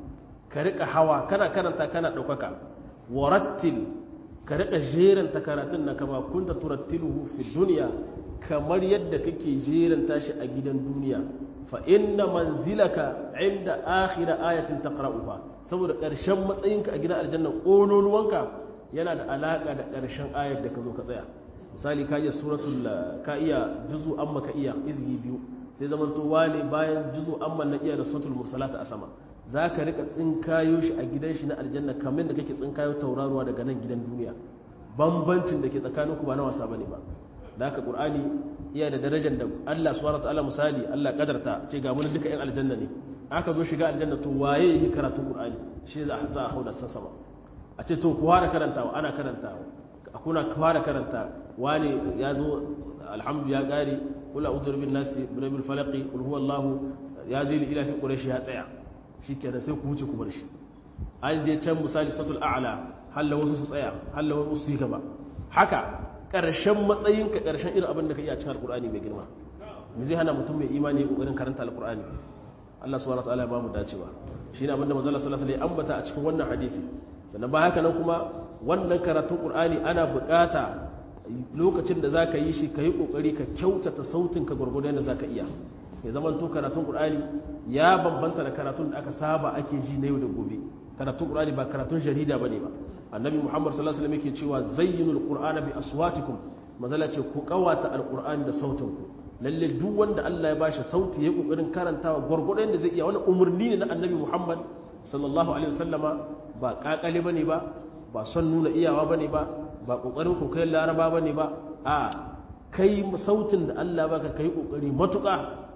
[SPEAKER 1] ka rika hawa kana karanta kana daukaka warattil ka rika jeranta karatun na kama kunta turattiluhu fi dunya kamar yadda kake jeranta shi a gidan duniya fa inna manzilaka inda akhir ayatin taqra'uha saboda ƙarshen matsayinka a gidan aljanna ƙololuwanka yana da alaƙa da ƙarshen ayar da ka zo ka tsaya misali ka iya suratul ka iya juzu amma ka iya izgi biyu sai zaman to wane bayan juzu amma na iya da suratul mursalata a sama za ka rika tsinkayo shi a gidan shi na aljanna kamar da kake tsinkayo tauraruwa daga nan gidan duniya bambancin da ke tsakanin ku ba na wasa bane ba da haka qur'ani iya da darajar da Allah subhanahu wataala misali Allah kadarta ce ga mun duka yan aljanna ne aka zo shiga aljanna to waye yake karatun qur'ani shi za a hauda san sama a ce to kuwa da karantawa ana karantawa kuna kuwa da karanta wani ya zo alhamdu ya kare kul a'udhu bin nasi bil falaq kul huwallahu ya je ila fi quraish ya tsaya shikenan sai ku wuce ku bar shi an je can misali satul a'la halla wasu su tsaya halla wasu su yi gaba haka karshen matsayinka karshen irin abin da ka iya cikin alqur'ani mai girma me zai hana mutum mai imani kokarin karanta alqur'ani Allah subhanahu wataala ya ba mu dacewa shine abinda manzo Allah sallallahu alaihi wasallam ya ambata a cikin wannan hadisi sannan ba haka nan kuma wannan karatun Qur'ani ana bukata lokacin da zaka yi shi kai kokari ka kyautata sautin ka gurgurdan da zaka iya ya zaman to karatun Qur'ani ya bambanta da karatun da aka saba ake ji na yau da gobe karatun Qur'ani ba karatun jarida bane ba annabi Muhammad sallallahu alaihi wasallam yake cewa zayyinul qur'ana bi aswatikum mazala ce ku kawata alqur'ani da sautin ku lalle duk wanda Allah ya bashi sauti ya kokarin karantawa gurgurdan da zai iya wani umarni ne na annabi Muhammad sallallahu alaihi wasallama ba kakale bane ba ba son nuna iyawa bane ba ba kokarin kokarin laraba bane ba a kai sautin da Allah baka kai kokari matuka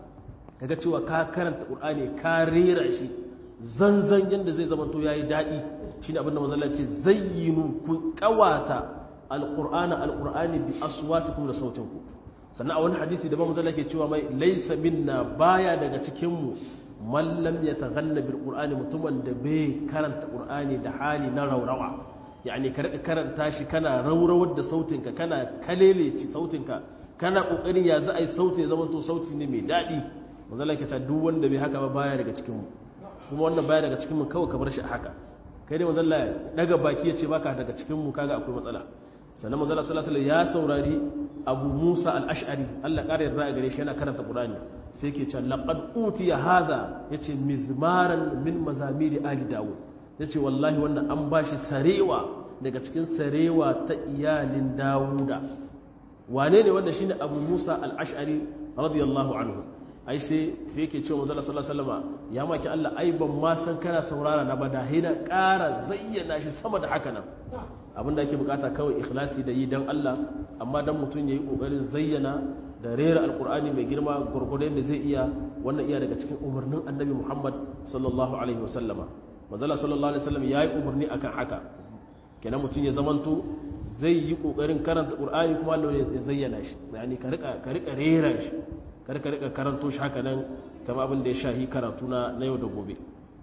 [SPEAKER 1] kaga cewa ka karanta qur'ani ka rera shi zanzan yanda zai zama to yayi dadi shine abinda manzo Allah ce zayyinu ku qawata alqur'ana alqur'ani bi aswatikum da sautinku sannan a wani hadisi da ba manzo Allah ke cewa mai laysa minna baya daga cikin mu mallam ya taghanna bil qur'ani mutumin da bai karanta qur'ani da hali na raurawa yani ka rika karanta shi kana raurawar da sautinka kana kaleleci sautinka kana kokarin ya za a yi sauti ya zama to sauti ne mai dadi manzo Allah ke ta duk wanda bai haka ba baya daga cikin mu kuma wannan baya daga cikin mu kawai ka bar shi a haka kai dai manzo Allah daga baki ya ce baka daga cikin mu kaga akwai matsala sannan manzo Allah sallallahu alaihi wasallam ya saurari Abu Musa al-Ash'ari Allah kare yarda gare shi yana karanta Qur'ani sai ke cewa laqad utiya hadha yace mizmaran min mazamiri ali dawud yace wallahi wannan an bashi sarewa daga cikin sarewa ta iyalin dawuda wane ne wanda shine abu musa al-ash'ari radiyallahu anhu ai sai sai yake cewa manzo sallallahu alaihi wasallam ya maki Allah ai ban ma san kana saurara na ba da hina ƙara zayyana shi sama da haka nan abinda ake bukata kawai ikhlasi da yi dan Allah amma dan mutun yayi kokarin zayyana da rera alkur'ani mai girma gurgurdan da zai iya wannan iya daga cikin umarnin annabi muhammad sallallahu alaihi wasallama mazala sallallahu alaihi wasallam ya yi umarni akan haka kenan mutum ya zamanto zai yi kokarin karanta qur'ani kuma Allah ya zayyana shi yani ka rika ka rika rera shi kar ka rika karanto shi haka nan kama abin da ya shahi karatu na na yau da gobe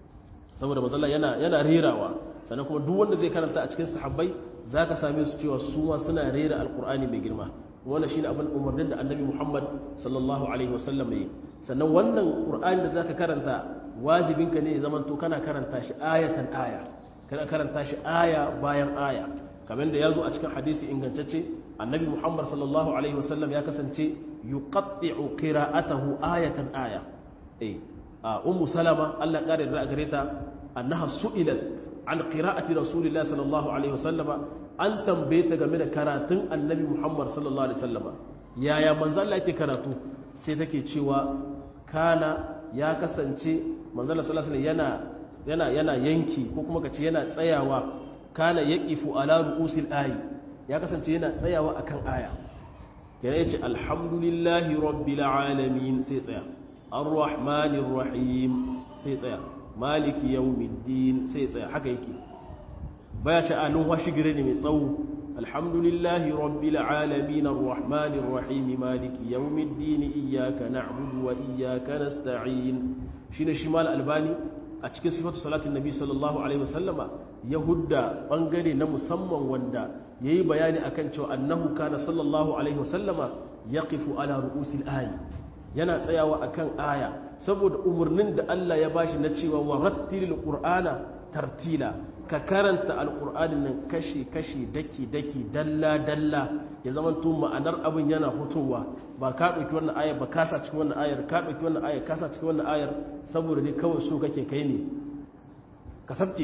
[SPEAKER 1] saboda mazalla yana yana rerawa sannan kuma duk wanda zai karanta a cikin sahabbai zaka same su cewa su ma suna rera alkur'ani mai girma wannan shine abin umarnin da annabi Muhammad sallallahu alaihi wasallam yi sannan wannan qur'ani da zaka karanta wajibinka ne ya zamanto kana karanta shi ayatan aya kana karanta shi aya bayan aya kamar da yazo a cikin hadisi ingantacce annabi muhammad sallallahu alaihi wasallam ya kasance yuqatti'u qira'atahu ayatan aya eh ummu salama Allah kare da gare ta annaha su'ilat an qira'ati rasulillahi sallallahu alaihi wasallama an tambaye ta game da karatun annabi muhammad sallallahu alaihi wasallama yaya manzo Allah yake karatu sai take cewa kana ya kasance manzo Allah sallallahu alaihi yana yana yana yanki ko kuma kace yana tsayawa kana yaqifu ala ru'usil ayi ya kasance yana tsayawa akan aya yana yace alhamdulillahi rabbil alamin sai tsaya arrahmanir rahim sai tsaya maliki yawmiddin sai tsaya haka yake baya ce alun washi gire ne mai tsawo alhamdulillahi rabbil alamin arrahmanir rahim maliki yawmiddin iyyaka na'budu wa iyyaka nasta'in shine shi mal albani a cikin sifatu salatin nabi sallallahu alaihi wasallama yahudda bangare na musamman wanda yayi bayani akan cewa annahu kana sallallahu alaihi wasallama yaqifu ala ru'usil ayi yana tsayawa akan aya saboda umarnin da Allah ya bashi na cewa wa rattilil qur'ana tartila ka karanta alqur'anin nan kashi kashi daki daki dalla dalla ya zama to ma'anar abin yana hutowa ba ka dauki wannan ayar ba ka sa cikin wannan ayar ka dauki wannan ayar ka sa cikin wannan ayar saboda ne kawai so kake kai ne ka sabke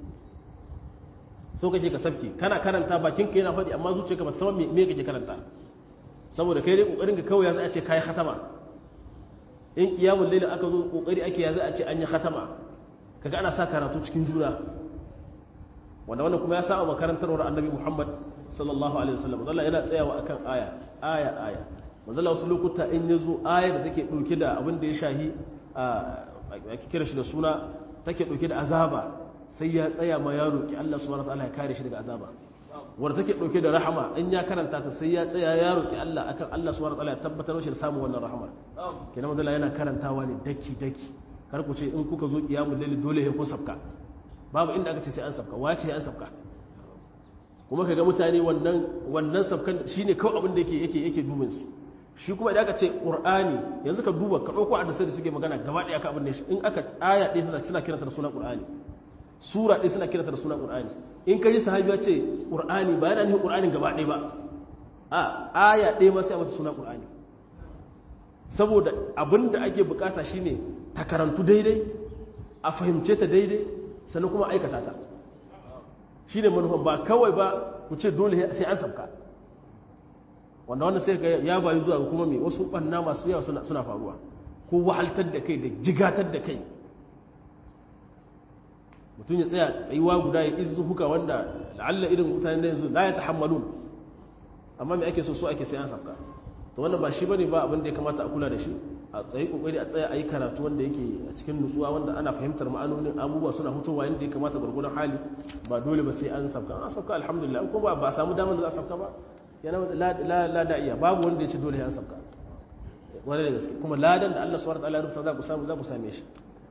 [SPEAKER 1] so kake ka sabke kana karanta bakin ka yana faɗi amma zuciyarka ba ta san me kake karanta saboda kai dai kokarin ka kawai ya za a ce kai khatama in kiyamun laila aka zo kokari ake ya za a ce an yi khatama kaga ana sa karatu cikin juna wanda wannan kuma ya sa makarantarwar annabi Muhammad sallallahu alaihi wasallam Allah yana tsayawa akan aya aya aya manzala wasu lokuta in yazo aya da take dauke da abin da ya shahi a kira shi da suna take dauke da azaba sai ya tsaya ma ya roki Allah subhanahu wataala ya kare shi daga azaba wanda take dauke da rahama in ya karanta ta sai ya tsaya ya roki Allah akan Allah subhanahu wataala ya tabbatar shi da samun wannan rahama kenan manzala yana karantawa ne daki daki kar ku ce in kuka zo kiyamul layl dole ya ku sabka babu inda aka ce sai an sabka wace an sabka kuma kaga mutane wannan wannan sabkan shine kawai abin da yake yake yake dubin su shi kuma idan aka ce qur'ani yanzu ka duba ka dauko hadisi da suke magana gaba daya ka abin da shi in aka aya ɗaya suna suna kiranta da sunan qur'ani sura ɗaya suna kiranta da sunan qur'ani in ka ji sahabi ya ce qur'ani ba yana nufin qur'anin gaba ɗaya ba a aya ɗaya ma sai a mata sunan qur'ani saboda abin da ake bukata shine ta karantu daidai a fahimce ta daidai sannan kuma aikata ta shi ne manufan ba kawai ba ku ce dole sai an sabka wanda wanda sai ya bayu zuwa kuma mai wasu ɓanna masu yawa suna faruwa ko wahaltar da kai da jigatar da kai mutum ya tsaya tsayuwa guda ya izu huka wanda la'alla irin mutane da yanzu la ya tahammalun amma mai ake so so ake sai an sabka to wannan ba shi bane ba abin da ya kamata a kula da shi a tsaye kokari a tsaya a yi karatu wanda yake a cikin nutsuwa wanda ana fahimtar ma'anonin abubuwa suna hutowa yadda ya kamata gwargwadon hali ba dole ba sai an sabka an sabka alhamdulillah ko ba ba samu damar da za a sabka ba yana la la da'iya babu wanda ya ce dole ya sabka wani da gaske kuma ladan da Allah subhanahu wa ta'ala ya rubuta za ku samu za ku same shi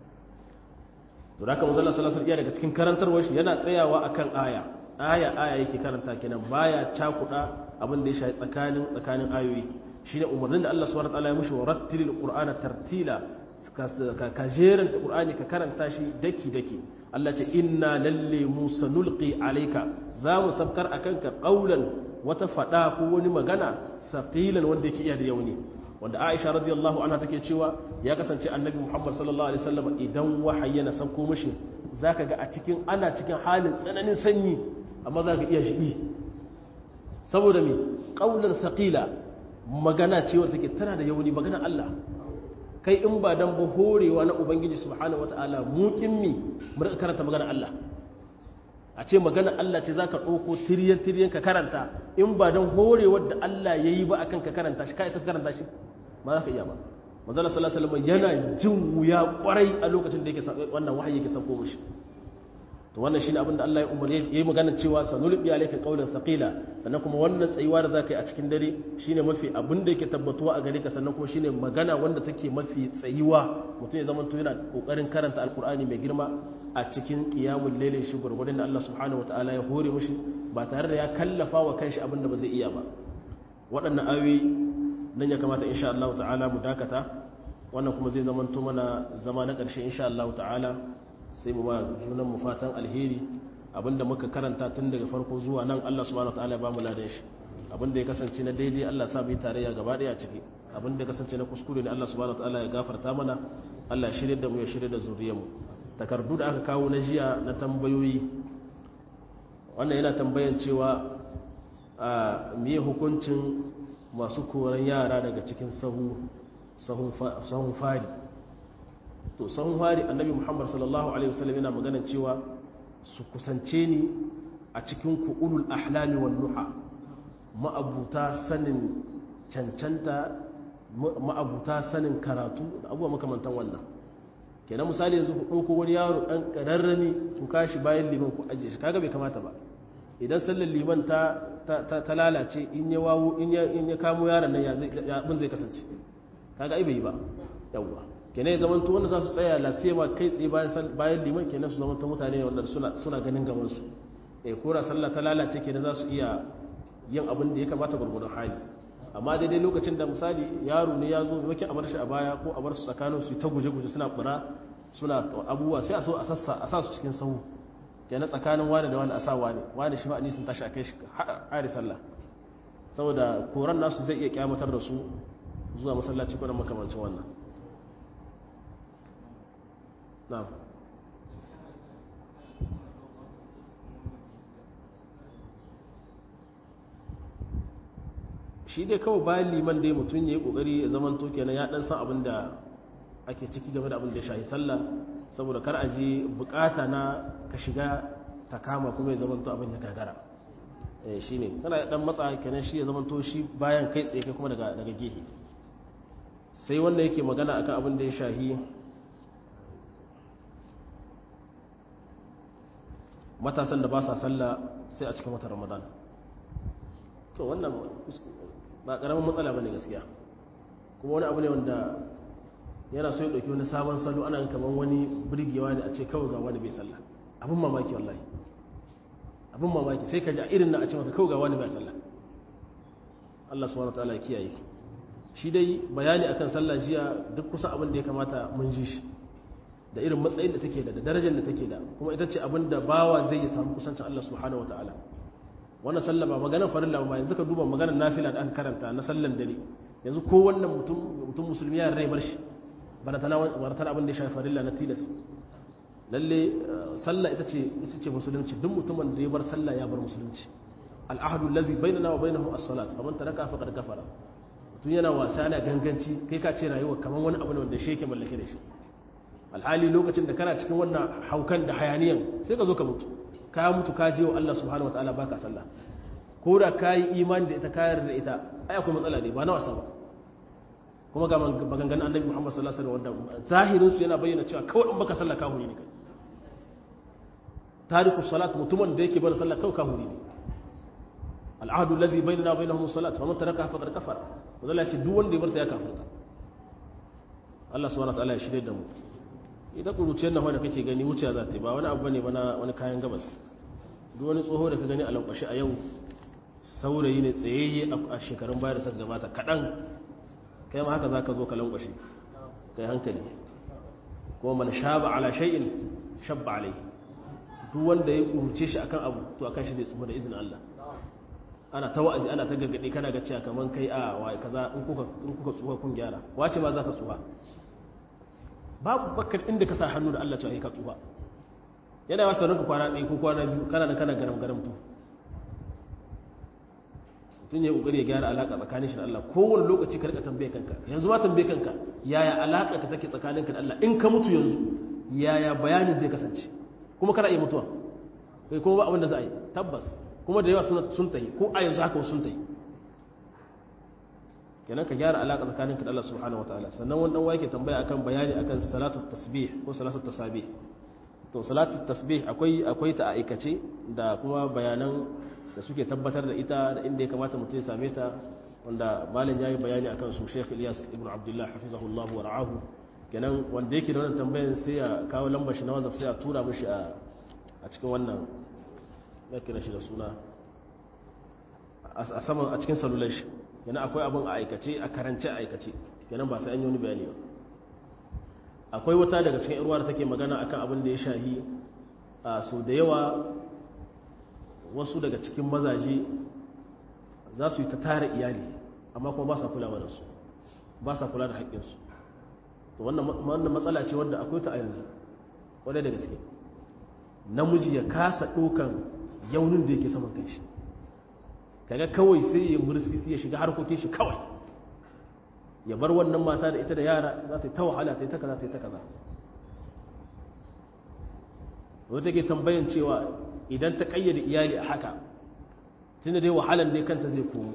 [SPEAKER 1] to da haka manzo Allah sallallahu alaihi daga cikin karantarwar shi yana tsayawa akan aya aya aya yake karanta kenan baya cakuda abin da ya shafi tsakanin tsakanin ayoyi shine umarnin da Allah subhanahu wataala ya mushi wa rattilil qur'ana tartila ka jeranta qur'ani ka karanta shi daki daki Allah ce inna lalle musa nulqi alayka za mu sabkar akan ka qaulan wata fada ko wani magana saqilan wanda yake iya da yauni wanda Aisha radiyallahu anha take cewa ya kasance annabi Muhammad sallallahu alaihi wasallam idan wahayi na sauko mishi zaka ga a cikin ana cikin halin tsananin sanyi amma zaka iya shibi saboda me qaulan saqila magana ce wadda take tana da yauni magana Allah kai in ba dan ba horewa na ubangiji subhanahu wataala mukin mi mu rika karanta magana Allah a ce magana Allah ce zaka dauko tiryan tiryan ka karanta in ba dan horewar da Allah yayi ba akan ka karanta shi kai sai karanta shi ba za ka iya ba manzo sallallahu alaihi wasallam yana jin wuya kwarai a lokacin da yake wannan wahayi yake sauko mishi to wannan shine abin da Allah ya umarni yayi magana cewa sanulbi alayka qawlan saqila sannan kuma wannan tsayuwa da zakai a cikin dare shine mafi abin da yake tabbatuwa a gare ka sannan kuma shine magana wanda take mafi tsayuwa mutum ya zama to yana kokarin karanta alqur'ani mai girma a cikin qiyamul layli shi gurgurdan da Allah subhanahu wataala ya hore mushi ba tare da ya kallafa wa kanshi abin da ba zai iya ba waɗannan ayoyi nan ya kamata insha Allah ta'ala mu dakata wannan kuma zai zama to mana zama na ƙarshe insha Allah ta'ala sai mu ba junan mu fatan alheri abinda muka karanta tun daga farko zuwa nan Allah subhanahu wataala ya ba mu ladan shi abin da ya kasance na daidai Allah sa mu yi tarayya gaba daya ciki abin da ya kasance na kuskure ne Allah subhanahu wataala ya gafarta mana Allah ya shirye da mu ya shirye da zuriyarmu takardu da aka kawo na jiya na tambayoyi wannan yana tambayan cewa a miye hukuncin masu koran yara daga cikin sahun fari to sahun fari annabi muhammad sallallahu alaihi wasallam yana maganan cewa su kusance ni a cikin ku'ulul ahlami wan nuha ma'abuta sanin cancanta ma'abuta sanin karatu da abubuwa makamantan wannan kenan misali yanzu ku ɗauko wani yaro ɗan ƙararrani ku kashi bayan liman ku ajiye shi kaga bai kamata ba idan sallar liman ta ta lalace in ya wawo in ya kamo yaron nan ya abin zai kasance kaga ai bai yi ba yawwa kenan ya zamanto wanda za su tsaya lasema kai tsaye bayan bayan liman kenan su zamanto mutane ne wanda suna suna ganin gaban su eh kora sallah ta lalace kenan za su iya yin abin da ya kamata gurgurdan hali amma daidai lokacin da misali yaro ne ya zo wake a bar shi a baya ko a bar su tsakanin su ta guje-guje suna bura suna abubuwa sai a so a sassa a sa su cikin sahu kenan tsakanin wani da wani a sa wani wani shi ma'ani sun tashi a kai shi hari sallah saboda koran nasu zai iya kyamatar da su zuwa masallaci kwanan makamancin wannan na'am shi dai kawai bayan liman dai mutum ya yi kokari ya zaman to kenan ya dan san abin da ake ciki game da abin da ya shahi sallah saboda kar a je bukata na ka shiga ta kama kuma ya zaman to abin ya gagara eh shine kana dan matsa kenan shi ya zaman to shi bayan kai tsaye kai kuma daga daga gehe sai wanda yake magana akan abin da ya shahi matasan da ba sa sallah sai a cikin watan ramadan to wannan ba karamin matsala bane gaskiya kuma wani abu ne wanda yana so ya dauki wani sabon salo ana kaman wani birgewa ne a ce kawai ga wani bai sallah abin mamaki wallahi abin mamaki sai ka ji a irin na a ce maka kawai ga wani bai sallah Allah subhanahu wataala ya kiyaye shi dai bayani akan sallah jiya duk kusa abin da ya kamata mun ji shi da irin matsayin da take da da darajar da take da kuma ita ce abin da bawa zai yi samu kusancin Allah subhanahu wataala wannan sallah ba maganar farilla ba yanzu ka duba maganar nafila da aka karanta na sallan dare yanzu ko wannan mutum mutum musulmi ya rai bar shi baratana baratana abin da ya shafi farilla na tilas lalle sallah ita ce ita ce musulunci duk mutumin da ya bar sallah ya bar musulunci al'ahdu allazi bainana wa bainahu as-salat faman taraka faqad kafara mutum yana wasa yana ganganci kai ka ce rayuwa kaman wani abu ne wanda shi yake mallake da shi alhali lokacin da kana cikin wannan haukan da hayaniyan sai ka zo ka mutu ka mutu ka je wa Allah subhanahu wataala baka sallah ko da ka yi imani da ita kayar da ita ai akwai matsala ne ba na wasa ba kuma ga maganganun annabi Muhammad sallallahu alaihi wasallam wanda zahirin su yana bayyana cewa kawai in baka sallah ka huri ne kai tariku salat mutumin da yake bar sallah kawai ka huri ne al'ahdu alladhi bainana wa bainahum salat wa man taraka faqad kafara wanda ce duk wanda ya barta ya kafirta Allah subhanahu wataala ya shirye da mu ita kuruciyar nan wanda kake gani wuciya za ta yi ba wani abu ne bana wani kayan gabas duk wani tsoho da ka gani a lankwashe a yau saurayi ne tsayayye a shekarun baya da suka gabata kaɗan kai ma haka za ka zo ka lankwashe kai hankali kuma mana shaba ala shay'in shabba alai duk wanda ya kuruce shi akan abu to akan shi zai tsufa da izinin Allah ana ta wa'azi ana ta gargaɗe kana ga cewa kaman kai a wa kaza in kuka in kuka tsufa kun gyara wace ma za ka tsufa babu bakar inda ka sa hannu da Allah cewa ka tsufa yana wasa ranka kwana ɗaya ko kwana biyu kana da kana garam garam to tun ya kokari ya gyara alaka tsakanin shi da Allah kowane lokaci ka rika tambaye kanka yanzu ma tambaye kanka yaya alaka ka take tsakaninka da Allah in ka mutu yanzu yaya bayanin zai kasance kuma kana iya mutuwa kai kuma ba abin da za a yi tabbas kuma da yawa sun tayi ko a yanzu haka sun tayi kenan ka gyara alaka tsakaninka da Allah subhanahu wataala sannan wani dan wake tambaya akan bayani akan salatu tasbih ko salatu tasabih to salatu tasbih akwai akwai ta aikace da kuma bayanan da suke tabbatar da ita da inda ya kamata mutum ya same ta wanda malam yayi bayani akan su Sheikh Ilyas ibn Abdullah hafizahullahu wa ra'ahu kenan wanda yake da wannan tambayan sai ya kawo lambar shi na WhatsApp sai ya tura mishi a a cikin wannan ya kira shi da suna a saman a cikin salular shi kenan akwai abin a aikace a karance a aikace kenan ba sai an yi wani bayani ba akwai wata daga cikin irwa da take magana akan abin da ya shahi a so da yawa wasu daga cikin mazaje za su yi ta tara iyali amma kuma ba sa kulawa da su ba sa kula da haƙƙinsu to wannan matsala ce wadda akwai ta a yanzu wadda da gaske namiji ya kasa ɗokan yaunin da yake saman kanshi kaga kawai sai ya mursisi ya shiga harkokin shi kawai ya bar wannan mata da ita da yara za ta yi ta wahala ta yi ta kaza ta yi ta kaza wata ke tambayan cewa idan ta kayyade iyali a haka tunda dai wahalan dai kanta zai komo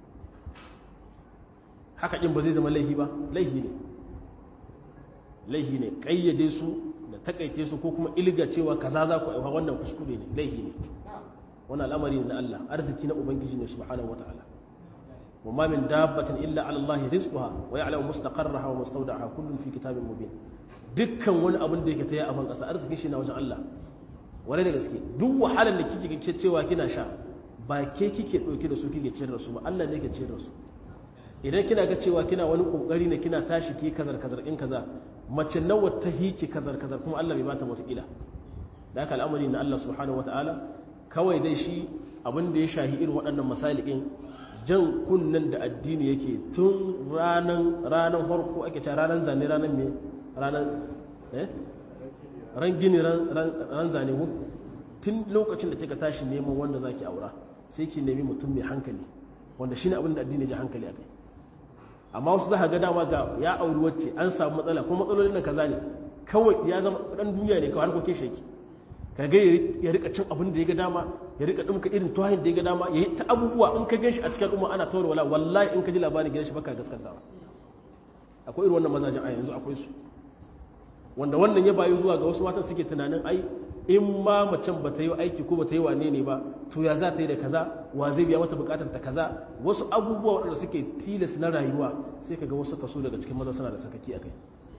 [SPEAKER 1] haka ɗin ba zai zama laihi ba laihi ne laihi ne kayyade su da takaice su ko kuma ilga cewa kaza za ku aiwa wannan kuskure ne laihi ne wani al'amari na Allah arziki na ubangiji ne subhanahu wataala wa ma min dabbatin illa ala Allah rizquha wa ya'lamu mustaqarraha wa mustawda'aha kullun fi kitabin mubin dukkan wani abin da yake taya a ban kasa arziki shi na wajen Allah wani da gaske duk wahalar da kike kike cewa kina sha ba ke kike dauke da su kike ciyar da su ba Allah ne yake ciyar da su idan kina ga cewa kina wani kokari ne kina tashi ki kazar kazar in kaza mace nawa ta hiki kazar kazar kuma Allah bai bata wata kila da haka al'amari na Allah subhanahu wataala kawai dai shi abin da ya shahi irin waɗannan masalikin jan kunnen da addini yake tun ranan ranan farko ake cewa ranan zane ranan me ranan eh ran gini ran zane ku tun lokacin da kika tashi neman wanda zaki aura sai ki nemi mutum mai hankali wanda shine abin da addini ya ji hankali akai amma wasu za ga dama ga ya auri wacce an samu matsala kuma matsalolin nan kaza ne kawai ya zama dan duniya ne kawai harkokin sheki kaga ya rika cin abin da ya ga dama ya rika dumka irin tuhayin da ya ga dama ya yi ta abubuwa in ka ganshi a cikin umma ana tawar wala wallahi in ka ji labarin gidan shi baka gaskantawa akwai irin wannan mazajin a yanzu akwai su wanda wannan ya bayu zuwa ga wasu matan suke tunanin ai in ma macen ba ta yi aiki ko ba ta yi wane ne ba to ya za ta yi da kaza wa zai biya mata bukatar ta kaza wasu abubuwa waɗanda suke tilas na rayuwa sai ka ga wasu kaso daga cikin maza suna da sakaki a kai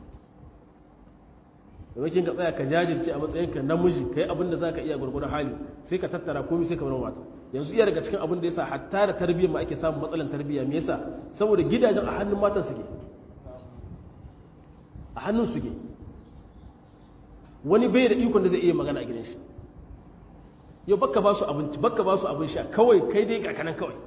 [SPEAKER 1] domin ka tsaya ka jajirce a matsayinka namiji ka yi abin da za ka iya gwargwadon hali sai ka tattara komi sai ka bar mata yanzu iya daga cikin abin da yasa hatta da tarbiyyar ma ake samun matsalan tarbiyya me yasa saboda gidajen a hannun matan suke a hannun suke wani bai da ikon da zai iya magana a gidan shi yau baka ba su abinci baka ba su abin sha kawai kai dai kakanan kawai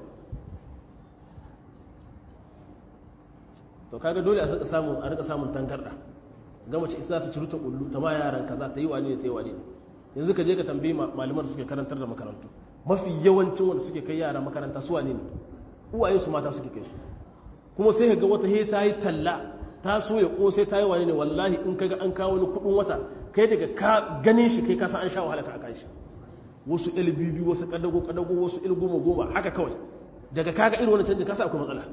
[SPEAKER 1] to kaga dole a rika samun a rika samun tangarda ga mace isa ta ciruta kullu ta ma yaran kaza ta yi wani ne ta yi wani ne yanzu ka je ka tambayi malaman da suke karantar da makarantu mafi yawancin wanda suke kai yara makaranta su wane ne uwaye su mata suke kai su kuma sai ka ga wata he ta yi talla ta so ya ko sai ta yi wani ne wallahi in kaga an kawo wani kudin wata kai daga ka ganin shi kai kasa an sha wahala ka akan shi wasu lbb wasu kadago kadago wasu il goma goma haka kawai daga kaga irin wani canji kasa akwai matsala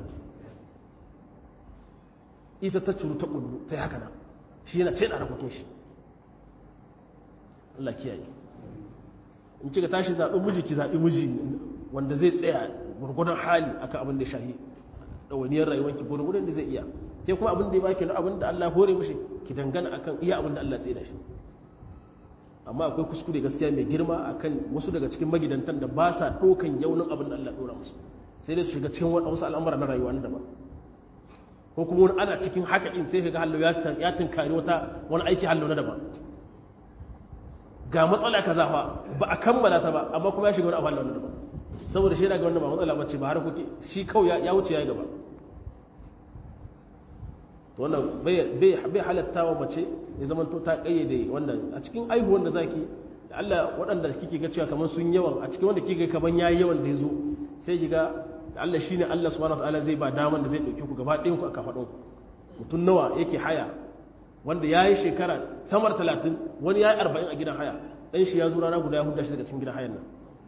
[SPEAKER 1] ita ta curu ta kullu ta yi haka nan shi yana ce da harkokin shi Allah kiyaye in kika tashi zaɓi miji ki zaɓi miji wanda zai tsaya gurgudan hali akan abin da ya shahi ɗawainiyar rayuwarki gurgudan da zai iya sai kuma abin da ya baki na abin da Allah hore mishi ki dangana akan iya abin da Allah tsaye da shi amma akwai kuskure gaskiya mai girma akan wasu daga cikin magidantan da ba sa ɗaukan yaunin abin da Allah ɗora musu sai dai su shiga cikin wasu al'amura na rayuwa na daban ko kuma wani ana cikin haka ɗin sai ga hallo ya tunkari wata wani aiki hallo na daban ga matsala kaza fa ba a kammala ta ba amma kuma ya shiga wani abu hallo na daban saboda shi yana ga wannan ba matsala bace ba har kuke shi kawai ya wuce ya gaba to wannan bai halatta wa mace ya zama to ta kayyade wannan a cikin aihuwan da zaki da Allah waɗanda kike ga cewa kamar sun yawan a cikin wanda kike ga kaman yayi yawan da yazo sai kiga da Allah shine Allah subhanahu wataala zai ba daman da zai dauke ku gaba ɗayan ku aka faɗo mutum nawa yake haya wanda yayi shekara samar 30 wani yayi 40 a gidan haya dan shi ya zo rana guda ya hudda shi daga cikin gidan hayan nan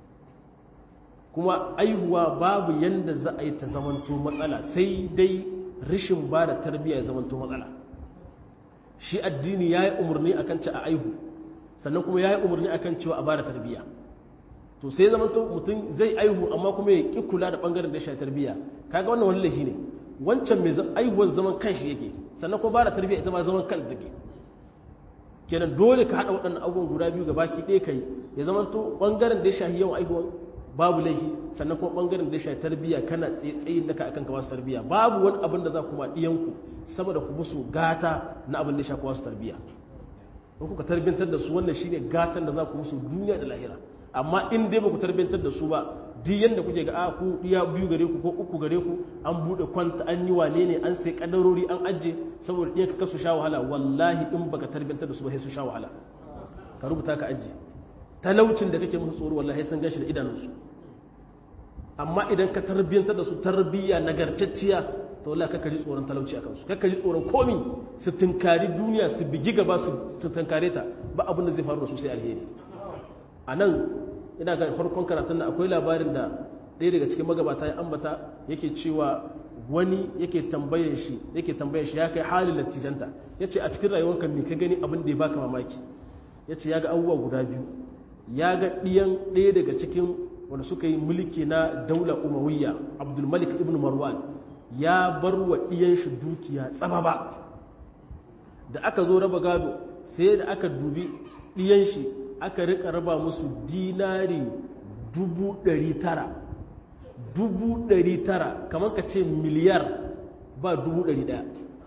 [SPEAKER 1] kuma aihuwa babu yanda za a yi ta zamanto matsala sai dai rishin ba da tarbiyya ya zamanto matsala shi addini ya yi umarni a kan ci a aihu sannan kuma ya yi umarni a kan cewa a ba da tarbiyya to sai zamanto mutum zai aihu amma kuma ya ƙi kula da ɓangaren da ya sha tarbiyya kaga wannan wani laifi ne wancan mai aihuwar zaman kan shi yake sannan kuma ba da tarbiyya ita ma zaman kan take kenan dole ka haɗa waɗannan abubuwan guda biyu gaba ki ɗaya kai ya zamanto ɓangaren da ya shahi yawan aihuwan babu laifi sannan kuma bangaren da ya shafi tarbiyya kana tsayin da ka akan ka wasu tarbiyya babu wani abin da za ku ma diyanku saboda ku musu gata na abin da ya shafi wasu tarbiyya in kuka tarbiyyantar da su wannan shine gatan da za ku musu duniya da lahira amma in dai ba ku tarbiyyantar da su ba duk yanda kuke ga a ku iya biyu gare ku ko uku gare ku an bude kwanta an yi wane ne an sai kadarori an ajje saboda ɗaya ka kasu sha wahala wallahi in baka tarbiyantar da su ba sai su sha wahala ka rubuta ka ajje talaucin da kake musu tsoro wallahi sun gashi da idanunsu amma idan ka tarbiyantar da su tarbiyya nagartacciya to wallahi kakka ji tsoron talauci a kansu kakka ji tsoron komi su tunkari duniya su bigi gaba su tunkare ta ba abin da zai faru da su sai alheri a nan ina ga farkon karatun nan akwai labarin da ɗaya daga cikin magabata ya ambata yake cewa wani yake tambayar shi yake tambayar shi ya kai halin latijanta ya ce a cikin rayuwarka me ka gani abin da ya baka mamaki ya ce ya ga abubuwa guda biyu ya ga ɗiyan ɗaya daga cikin wanda suka yi mulki na daula umawiyya abdulmalik ibn marwan ya bar wa ɗiyan shi dukiya tsababa da aka zo raba gado sai da aka dubi ɗiyan shi aka rika raba musu dinari dubu ɗari tara dubu ɗari tara kamar ka ce miliyar ba dubu ɗari ɗaya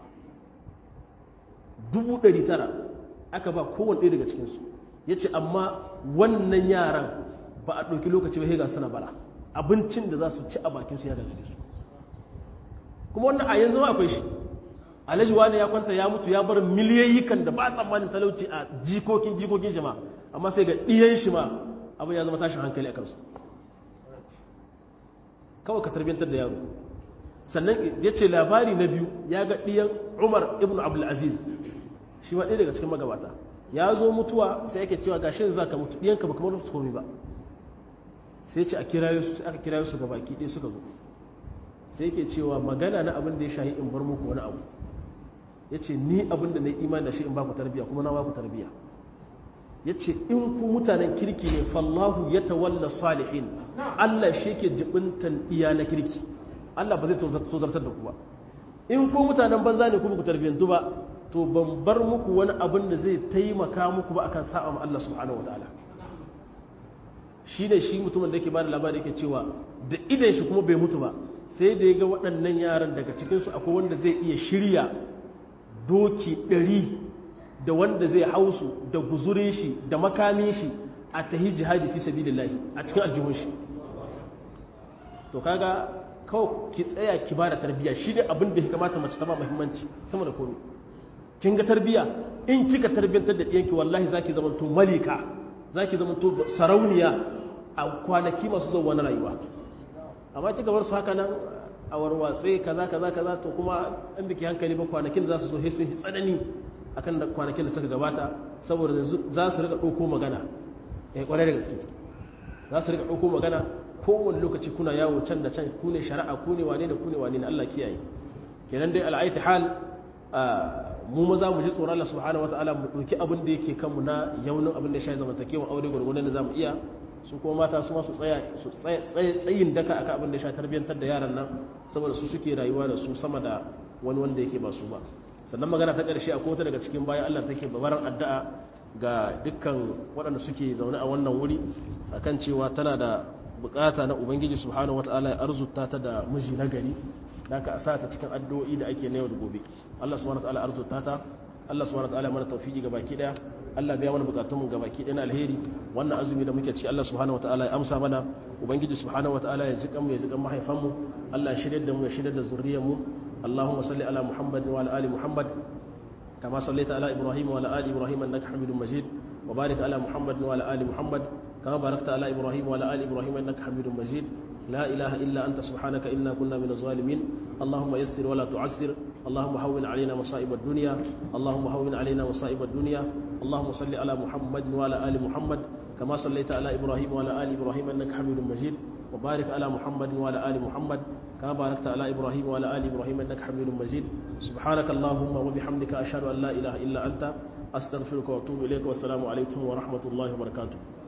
[SPEAKER 1] dubu ɗari tara aka ba kowane ɗaya daga cikinsu ya ce amma wannan yaran ba a ɗauki lokaci ba ga suna bara abincin da za su ci a bakinsu ya gagare su kuma wannan a yanzu akwai shi alhaji wani ya kwanta ya mutu ya bar miliyayikan da ba tsammanin talauci a jikokin jikokin jama'a amma sai ga ɗiyan shi ma abin ya zama tashin hankali a kansu kawai ka tarbiyyantar da yaro sannan ya ce labari na biyu ya ga ɗiyan umar ibn abdulaziz shi ma ɗaya daga cikin magabata ya zo mutuwa sai yake cewa ga shi za ka mutu ɗiyanka ba kamar su komi ba sai ce a kirayo su aka kirayo su gabaki ɗaya suka zo sai yake cewa magana na abin da ya shahi in bar muku wani abu ya ce ni abin da na yi imani da shi in ba ku tarbiya kuma na ba ku tarbiya ya ce in ku mutanen kirki ne fallahu ya tawalla salihin Allah shi ke jibintan iya na kirki Allah ba zai tozartar da ku ba in ku mutanen banza ne kuma ku tarbiyyantu ba to ban bar muku wani abin da zai taimaka muku ba akan sa'a ma Allah subhanahu wataala shi ne shi mutumin da yake ba da labari yake cewa da idan shi kuma bai mutu ba sai da ya ga waɗannan yaran daga cikinsu akwai wanda zai iya shirya doki ɗari da wanda zai hausu da guzurin shi da makamin shi a tahi jihadi fi sabilillahi a cikin aljihun shi to kaga kawai ki tsaya ki ba da tarbiyya shi ne abin da ya kamata mace ta ba muhimmanci sama da komai kin ga tarbiyya in kika tarbiyyantar da ɗiyanki wallahi zaki zama to malika zaki zama to sarauniya a kwanaki masu zuwa na rayuwa amma kika bar su haka nan a warwatse kaza kaza kaza to kuma in biki hankali ba kwanakin za su zo sun yi tsanani akan da kwanakin da suka gabata saboda za su rika ɗauko magana eh kwarai da gaske za su rika ɗauko magana kowane lokaci kuna yawo can da can ku ne shari'a ku ne wane da ku ne wane ne Allah kiyaye kenan dai al'aiti hal mu maza mu ji tsoron Allah subhanahu wataala mu ɗauki abin da yake kanmu na yaunin abin da ya shafi zamantakewa aure gwargwadon da za mu iya su kuma mata su masu tsaya su tsayin daka akan abin da ya sha tarbiyyantar da yaran nan saboda su suke rayuwa da su sama da wani wanda yake ba su ba sannan magana ta ƙarshe a kota daga cikin bayan Allah take babaran addu'a ga dukkan waɗanda suke zaune a wannan wuri akan cewa tana da bukata na ubangiji subhanahu wataala ya arzuta ta da miji na gari da ka sa ta cikin addu'o'i da ake na yau da gobe Allah subhanahu wataala arzuta ta Allah subhanahu wataala mana tawfiki ga baki daya Allah biya mana bukatun mu gabaki ɗaya na alheri wannan azumi da muke ci Allah subhanahu wataala ya amsa mana ubangiji subhanahu wataala ya jikan mu ya jikan mahaifan mu Allah ya shirye da mu ya shirye da zuriyar mu Allahumma salli ala Muhammad wa ala ali Muhammad kama sallaita ala Ibrahim wa ala ali Ibrahim innaka Hamidum Majid wa barik ala Muhammad wa ala ali Muhammad kama barakta ala Ibrahim wa ala ali Ibrahim innaka Hamidum Majid لا إله إلا أنت سبحانك إنا كنا من الظالمين اللهم يسر ولا تعسر اللهم هون علينا مصائب الدنيا اللهم هون علينا مصائب الدنيا اللهم صل على محمد وعلى آل محمد كما صليت على إبراهيم وعلى آل إبراهيم إنك حميد مجيد وبارك على محمد وعلى آل محمد كما باركت على إبراهيم وعلى آل إبراهيم إنك حميد مجيد سبحانك اللهم وبحمدك أشهد أن لا إله إلا أنت أستغفرك وأتوب إليك والسلام عليكم ورحمة الله وبركاته